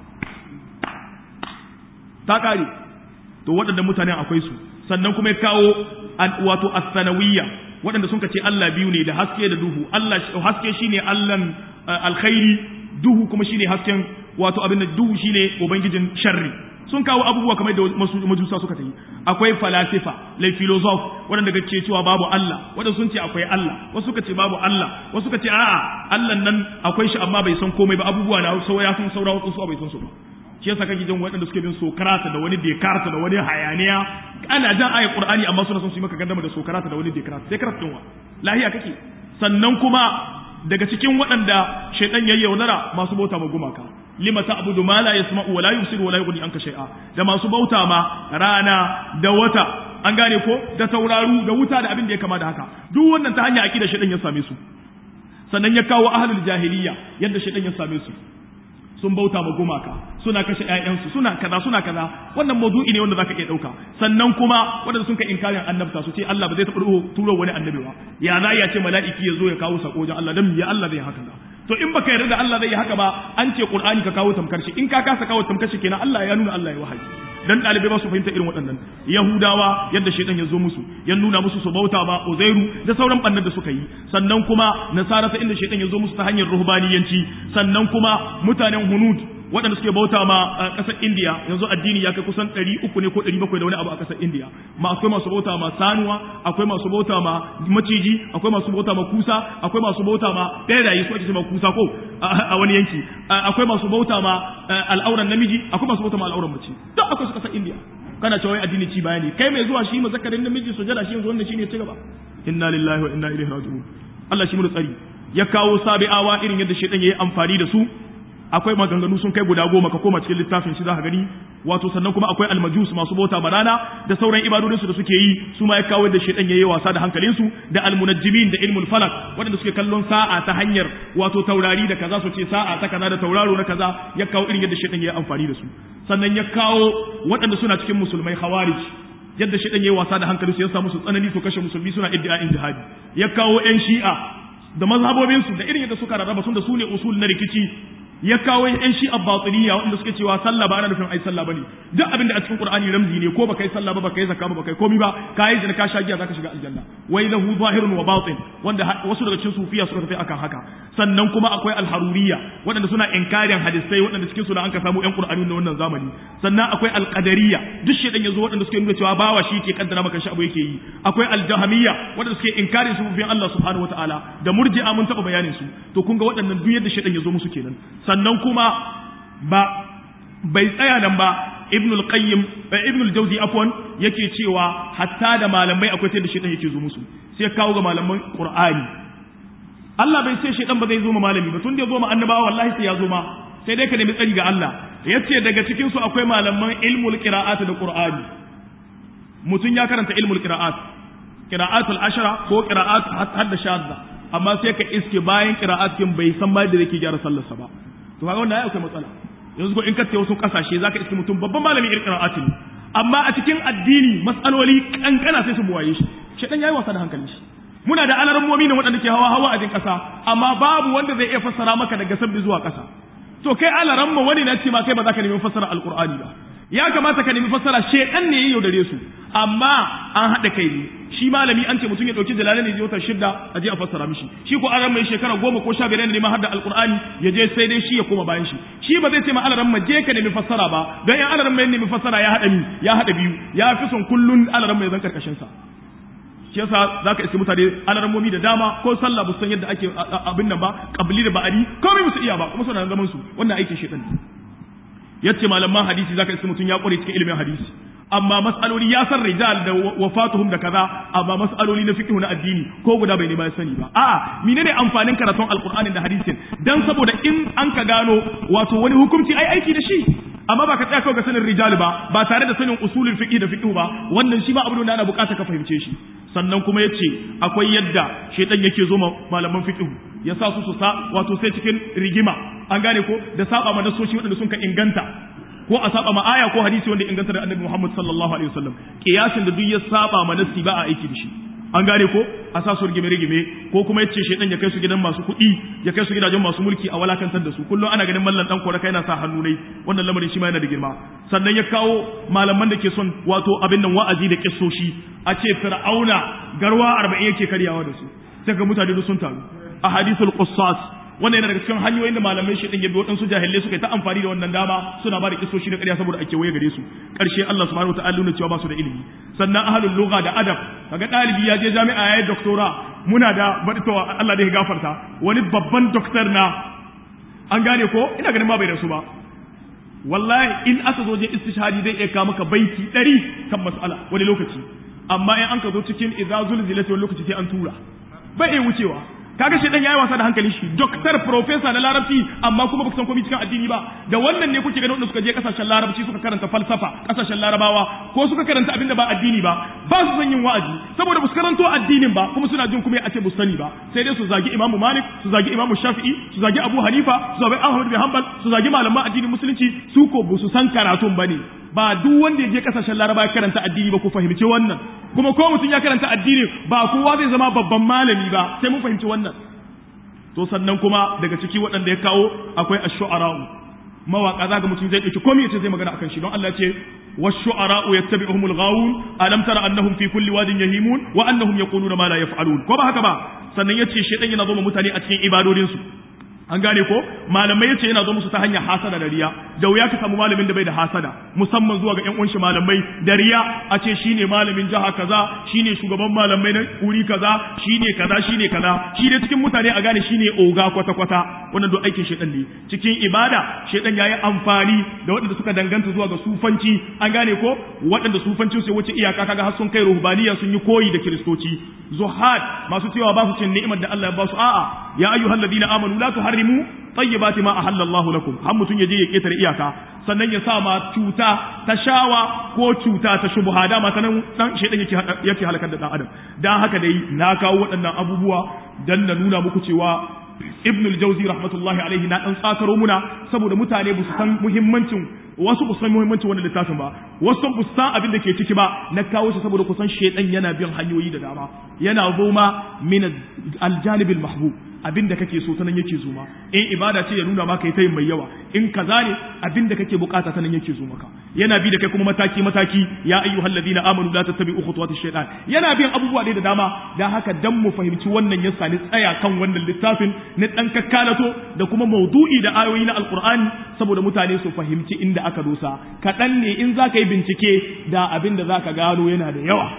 ta kare to waɗannan mutanen akwai su sannan kuma ya kawo wato as-sanawiyya waɗanda sun ce Allah biyu ne da haske da duhu Allah haske shine Allahn alkhairi duhu kuma shine hasken wato abin da duhu shine ubangijin sharri sun kawo abubuwa kamar da majusa suka tayi akwai falasifa lai filosof waɗanda ga ce cewa babu Allah waɗanda sun ce akwai Allah wasu suka ce babu Allah wasu suka ce a'a Allah nan akwai shi amma bai san komai ba abubuwa na sau ya sun saura wasu bai san su ba shi yasa kake jin waɗanda suke bin sokarata da wani dekarta da wani hayaniya ana jan ayat qur'ani amma suna son su yi maka gandama da sokarata da wani dekarta dekarta din wa lahiya kake sannan kuma daga cikin waɗanda shaitan ya yaudara masu bauta ma gumaka lima ta'budu ma la yasma'u wa la yubsiru wa la yughni anka shay'a da masu bauta ma rana da wata an gane ko da tauraru da wuta da abin da ya kama da haka duk wannan ta hanya akida shaitan ya same su sannan ya kawo ahlul jahiliya yadda shaitan ya same su sun bauta ma gumaka suna kashe ƴaƴansu suna kaza suna kaza wannan mawdu'i ne wanda zaka iya dauka sannan kuma wanda sun ka inkarin annabta su ce Allah ba zai taɓa turo wani annabi ba ya za ya ce mala'iki ya zo ya kawo sako wajen Allah dan ya Allah zai haka to in baka yarda da Allah zai yi haka ba an ce Qur'ani ka kawo tamkar shi in ka kasa kawo tamkar shi kenan Allah ya nuna Allah ya wahayi dan dalibai ba su fahimta irin waɗannan yahudawa yadda shaitan ya zo musu ya nuna musu su bauta ba uzairu da sauran bannan da suka yi sannan kuma nasara ta inda shaitan ya zo musu ta hanyar ruhbaniyanci sannan kuma mutanen hunud waɗanda suke bauta ma ƙasar India yanzu addini ya kai kusan ɗari uku ne ko ɗari bakwai da wani abu a ƙasar India ma akwai masu bauta ma sanuwa akwai masu bauta ma maciji akwai masu bauta ma kusa akwai masu bauta ma ɓeraye su ake ce ma kusa ko a wani yanki akwai masu bauta ma al'auran namiji akwai masu bauta ma al'auran mace duk akwai su ƙasar India kana cewa wai addini ci bayani kai mai zuwa shi mazakarin namiji sujada shi yanzu wannan shine ya ci gaba inna lillahi wa inna ilaihi raji'un Allah shi mu tsari ya kawo sabi'awa irin yadda shaitan yayi amfani da su akwai maganganu sun kai guda goma ka koma cikin littafin shi zaka gani wato sannan kuma akwai almajus masu bauta barana da sauran ibadodinsu da suke yi su ma ya kawo da shaitan yayi wasa da hankalinsu da almunajjimin da ilmul falak waɗanda suke kallon sa'a ta hanyar wato taurari da kaza su ce sa'a ta kaza da tauraro na kaza ya kawo irin yadda shaitan yayi amfani da su sannan ya kawo waɗanda suna cikin musulmai khawarij yadda shaitan yayi wasa da hankalinsu ya sa musu tsanani su kashe musulmi suna iddia'in jihadi ya kawo yan shi'a da mazhabobinsu da irin yadda suka rarraba sun da su ne usul na rikici ya kawo yan shi abbatiniya wanda suke cewa sallah ba ana nufin ai sallah bane duk abin da a cikin qur'ani ramzi ne ko baka yi sallah ba baka yi zakka ba baka yi komai ba ka yi zina ka sha giya zaka shiga aljanna wai lahu zahirun wa batin wanda wasu daga cikin sufiya suka tafi akan haka sannan kuma akwai alharuriya waɗanda suna inkarin hadisai waɗanda cikin su da an ka samu yan qur'ani na wannan zamani sannan akwai alqadariya duk shedan yazo waɗanda suke nuna cewa bawa shi ke kaddara maka shi abu yake yi akwai aljahamiyya waɗanda suke inkarin sufufin Allah subhanahu wataala da murji'a mun taɓa bayanin su to kun ga waɗannan duk yadda shedan yazo musu kenan sannan kuma ba bai tsaya nan ba ibn al-qayyim ibn al-jawzi afwan yake cewa hatta da malamai akwai sai da shedan yake zo musu sai kawo ga malaman qur'ani Allah bai ce shedan ba zai zo ma malami ba tun da ya zo ma annabawa wallahi sai ya zo ma sai dai ka nemi tsari ga Allah yace daga cikin su akwai malaman ilmul qira'at da qur'ani mutum ya karanta ilmul qira'at qira'atul ashara ko qira'at hadda shadda amma sai ka iske bayan qira'at kin bai san ba da yake gyara sallarsa ba to kaga wannan akwai matsala yanzu ko in ka wasu kasashe zaka iske mutum babban malamin qira'atin amma a cikin addini matsaloli kankana sai su buwaye shi shedan yayi wasa da hankali shi muna da alarmomi ne waɗanda ke hawa hawa a jin ƙasa amma babu wanda zai iya fassara maka daga sabbi zuwa ƙasa to kai alaramma wani na ce ma kai ba za ka nemi fassara alqur'ani ba ya kamata ka nemi fassara shedan ne ya yaudare su amma an haɗa kai ne shi malami an ce mutum ya ɗauki jalalai ne wata shidda a je a fassara mishi shi ko aran mai shekara goma ko sha biyar ne ma har da alqur'ani ya je sai dai shi ya koma bayan shi shi ba zai ce ma alaran ma je ka nemi fassara ba don in alaran mai nemi fassara ya haɗa ni ya haɗa biyu ya fi son kullun alaran mai zan karkashin sa shi yasa zaka iske mutane alarmomi da dama ko sallah ba san yadda ake abin nan ba qabli da ba'adi komai musu iya ba kuma suna zaman su wannan aikin shedan yace malaman hadisi zaka iske mutum ya kware cikin ilimin hadisi amma mas'aloli ya san rijal da wafatuhum da kaza amma mas'aloli na fiqh na addini ko guda bai ne ba sani ba a'a menene amfanin karatun alqur'ani da hadisin dan saboda in an ka gano wato wani hukunci ai aiki da shi amma ba ka tsaya kawai ga sanin rijal ba ba tare da sanin usulul fiqh da fiqh ba wannan shi ma abu da ana bukata ka fahimce shi sannan kuma yace akwai yadda shaytan yake zo malaman fiqh ya sa su su sa wato sai cikin rigima an gane ko da saba ma nasoshi waɗanda sun ka inganta ko a saba ma aya ko hadisi wanda inganta da annabi Muhammad sallallahu alaihi wasallam kiyasin da duk ya saba ma nasi ba a aiki da shi an gane ko a sa su rigime rigime ko kuma yace shedan ya kai su gidan masu kuɗi ya kai su gidajen masu mulki a walakantar da su kullum ana ganin mallan dan kora kai na sa hannu ne wannan lamarin shi ma yana da girma sannan ya kawo malaman da ke son wato abin nan wa'azi da kissoshi a ce fir'auna garwa 40 yake karyawa da su sai ga mutane sun taru a hadithul qussas wannan yana daga cikin hanyoyin da malamai shi din yabi waɗansu jahilai suka yi ta amfani da wannan dama suna ba da kisoshi na ƙarya saboda ake waye gare su ƙarshe Allah subhanahu wataala nuna cewa ba su da ilimi sannan ahlul lugha da adab kaga ɗalibi ya je jami'a yayi doctora muna da baditowa Allah da ya gafarta wani babban doctor na an gane ko ina ganin ma bai rasu ba wallahi in aka zo je istishhadi zai iya kawo maka baiti ɗari kan mas'ala wani lokaci amma in an ka zo cikin idza zulzilati wani lokaci sai an tura bai iya wucewa kaga shi dan yayi wasa da hankalin shi doctor professor na larabci amma kuma baka san komai cikin addini ba da wannan ne kuke ganin wanda suka je kasashen larabci suka karanta falsafa kasashen larabawa ko suka karanta abinda ba addini ba ba su son yin wa'azi saboda ba su karanto addinin ba kuma suna jin kuma a ce bu sani ba sai dai su zagi imamu malik su zagi imamu shafi'i su zagi abu hanifa su zagi ahmad bin hanbal su zagi malaman addinin musulunci su ko ba su san karatun bane ba duk wanda ya je kasashen laraba ya karanta addini ba ku fahimci wannan kuma ko mutum ya karanta addini ba kowa zai zama babban malami ba sai mun fahimci wannan to sannan kuma daga ciki waɗanda ya kawo akwai ash-shu'ara'u mawaka zaga mutum zai dauki komai yace zai magana akan shi don Allah ce wash-shu'ara'u yattabi'uhumul ghawun alam tara annahum fi kulli wadin yahimun wa annahum yaquluna ma la yaf'alun ko ba haka ba sannan yace shedan yana zo mutane a cikin ibadodin su an gane ko malamai yace yana zo musu ta hanyar hasada da riya da wuya ka samu malamin da bai da hasada musamman zuwa ga ƴan uwan shi malamai da riya a ce shine malamin jaha kaza shine shugaban malamai na wuri kaza shine kaza shine kaza shi dai cikin mutane a gane shine oga kwata kwata wannan duk aikin shedan ne cikin ibada shedan yayi amfani da waɗanda suka danganta zuwa ga sufanci an gane ko waɗanda sufancin su wuce iyaka kaga har sun kai ruhbaniya sun yi koyi da kiristoci zuhad masu cewa ba su cin ni'imar da Allah ya ba su a'a ya ayyuhalladhina amanu la tuharrimu tayyibati ma ahalla Allah lakum har mutun yaje ya ketare iyaka sannan ya sa ma cuta ta shawa ko cuta ta shubha da ma sanan dan shedan yake yake halakar da dan adam dan haka dai na kawo waɗannan abubuwa dan na nuna muku cewa ibn al-jawzi rahmatullahi alaihi na dan tsakaro muna saboda mutane ba su san muhimmancin wasu ba su san muhimmancin wannan littafin ba wasu ba su san abin da ke ciki ba na kawo shi saboda kusan shedan yana bin hanyoyi da dama yana zoma min al-janib al-mahbub abin da kake so sanan yake zo ma in ibada ce ya nuna maka ita yin mai yawa in kaza ne abin da kake bukata sanan yake zo maka yana bi da kai kuma mataki mataki ya ayyuhal ladina amanu la tattabi'u khutuwati shaytan yana bin abubuwa da dama dan haka dan mu fahimci wannan yasa ni tsaya kan wannan littafin ni dan kakkalato da kuma maudu'i da ayoyi na alqur'ani saboda mutane su fahimci inda aka dosa kaɗan ne in za ka yi bincike da abin da za ka gano yana da yawa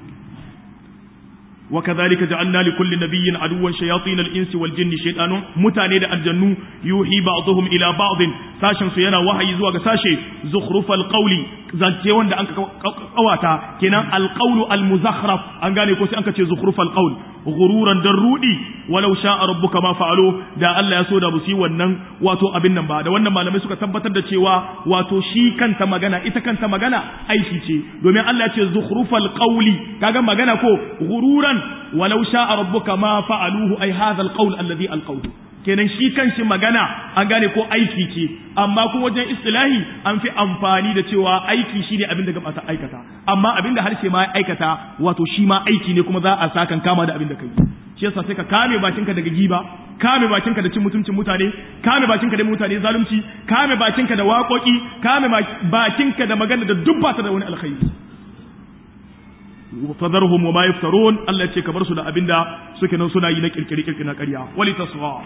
وكذلك جعلنا لكل نبي عدوا شياطين الانس والجن شيطان متاني da aljannu yuhi ba'dhum ila ba'd sashin su yana wahayi zuwa ga sashe zukhrufal qawli zance wanda an kawata kenan alqawlu almuzakhraf an gane ko sai an ce zukhrufal qawl ghururan dan rudi walau sha'a rabbuka ma fa'alu da Allah ya so da busi wannan wato abin nan ba da wannan malamai suka tabbatar da cewa wato shi kanta magana ita kanta magana aiki ce domin Allah ya ce zukhrufal qawli kaga magana ko ghururan walau sha'a rabbuka ma fa'aluhu ay hadha alqawl alladhi alqawlu kenan shi kanshi magana an gane ko aiki ce amma kuma wajen istilahi an fi amfani da cewa aiki shine abin da gaba ta aikata amma abin da harshe ma ya aikata wato shi ma aiki ne kuma za a sakan kama da abin da kai shi yasa sai ka kame bakinka daga giba kame bakinka da cin mutuncin mutane kame bakinka da mutane zalunci kame bakinka da waƙoƙi kame bakinka da magana da duk ba ta da wani alkhairi fadarhum wa ma yaftarun Allah ce ka bar su da abinda suke nan suna yi na kirkiri kirkiri na ƙarya wali tasgha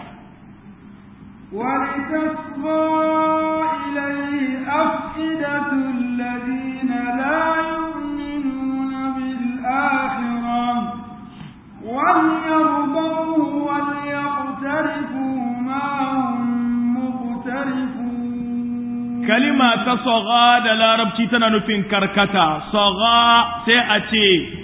ولتصغى إليه أفئدة الذين لا يؤمنون بالآخرة وليرضوه وليقترفوا ما هم مقترفون kalima ta saga da larabci tana nufin karkata saga sai a ce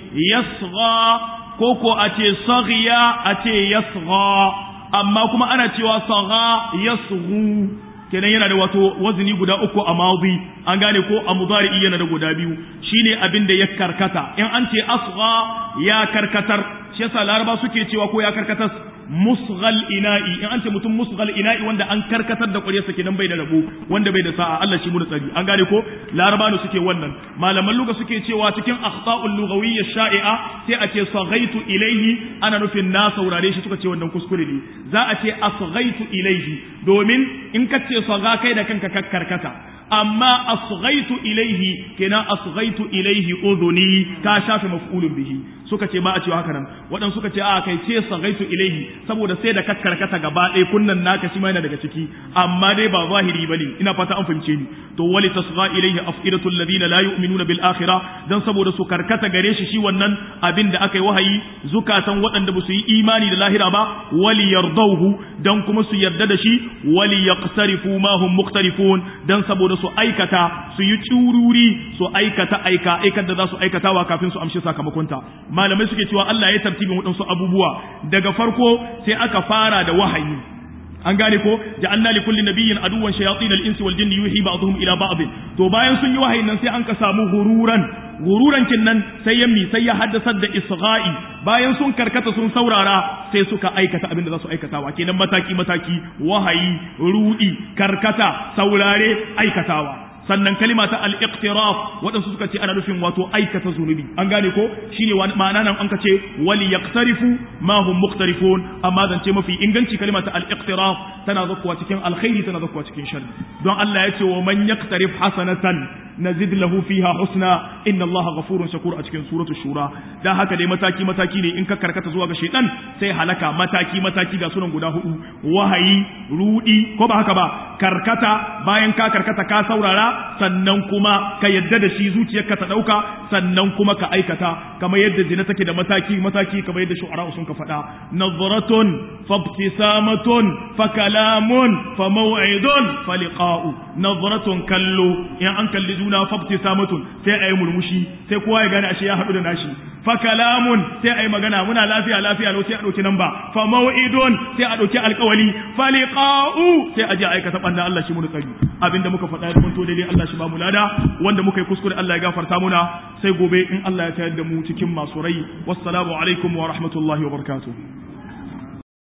yasga ko ko a ce sagiya a ce yasga amma kuma ana cewa saga yasgu kenan yana da wato wazini guda uku a madi an gane ko a mudari yana da guda biyu shine abin da ya karkata in an ce asga ya karkatar shi yasa laraba suke cewa ko ya karkatar musghal ina'i in an ce mutum musghal ina'i wanda an karkatar da ƙwaryarsa kenan bai da rabo wanda bai da sa'a Allah shi mu da tsari an gane ko larabanu suke wannan malaman luga suke cewa cikin akhta'ul lughawiyya sha'i'a sai a ce saghaitu ilaihi ana nufin na saurare shi suka ce wannan kuskure ne za a ce asghaitu ilaihi domin in ka ce saga kai da kanka karkata amma asghaitu ilaihi kenan asghaitu ilaihi udhuni ka shafe maf'ulun bihi suka ce ba a cewa haka nan waɗansu suka ce a kai ce sagaitu ilaihi saboda sai da kakkarkata gaba ɗaya kunnan naka shi ma yana daga ciki amma dai ba zahiri bane ina fata an fahimce ni to wali tasgha ilaihi afidatu alladhina la yu'minuna bil akhirah dan saboda su karkata gare shi shi wannan abin da aka yi wahayi zukatan waɗanda ba su yi imani da lahira ba wali yardauhu dan kuma su yarda da shi wali yaqtarifu ma hum muqtarifun dan saboda su aikata su yi tsururi su aikata aika aikar da za su aikatawa kafin su amshi sakamakonta malamai suke cewa Allah ya tartibin waɗansu abubuwa daga farko sai aka fara da wahayi an gane ko ja'alna li kulli nabiyyin aduwwan shayatin al-insi wal jinni yuhi ba'dhum ila ba'd to bayan sun yi wahayin nan sai an ka samu hururan gururan nan sai ya mi sai ya haddasar da isra'i bayan sun karkata sun saurara sai suka aikata abin da za su aikatawa kenan mataki mataki wahayi rudi karkata saurare aikatawa sannan kalima ta al-iqtiraf waɗansu suka ce ana nufin wato aikata zunubi an gane ko shine ma'ana nan an ka ce wali yaqtarifu ma hum muqtarifun amma zance mafi inganci kalima ta al-iqtiraf tana zakkuwa cikin alkhairi tana zakkuwa cikin sharri don Allah ya ce wa man yaqtarif hasanatan nazid lahu fiha husna inna allaha ghafurun shakur a cikin suratu shura dan haka dai mataki mataki ne in ka karkata zuwa ga shaytan sai halaka mataki mataki ga sunan guda hudu wahayi rudi ko ba haka ba karkata bayan ka karkata ka saurara sannan kuma ka yadda da shi zuciyarka ta dauka sannan kuma ka aikata kamar yadda zina take da mataki mataki kamar yadda shu'ara sun ka faɗa nazratun fabtisamatun fa kalamun fa maw'idun fa liqa'u nazratun kallo in an kalli juna fabtisamatun sai ayi murmushi sai kowa ya gane ashe ya haɗu da nashi fa kalamun sai ayi magana muna lafiya lafiya lau sai a ɗauki namba fa maw'idun sai a ɗauki alƙawali fa liqa'u sai a je aikata banda Allah shi mun tsari abinda muka faɗa ya to daidai Allah shi ba mu lada wanda muka yi kuskure Allah ya gafarta muna sai gobe in Allah ya tayar da mu cikin masu rai wassalamu alaikum wa rahmatullahi wa barakatuh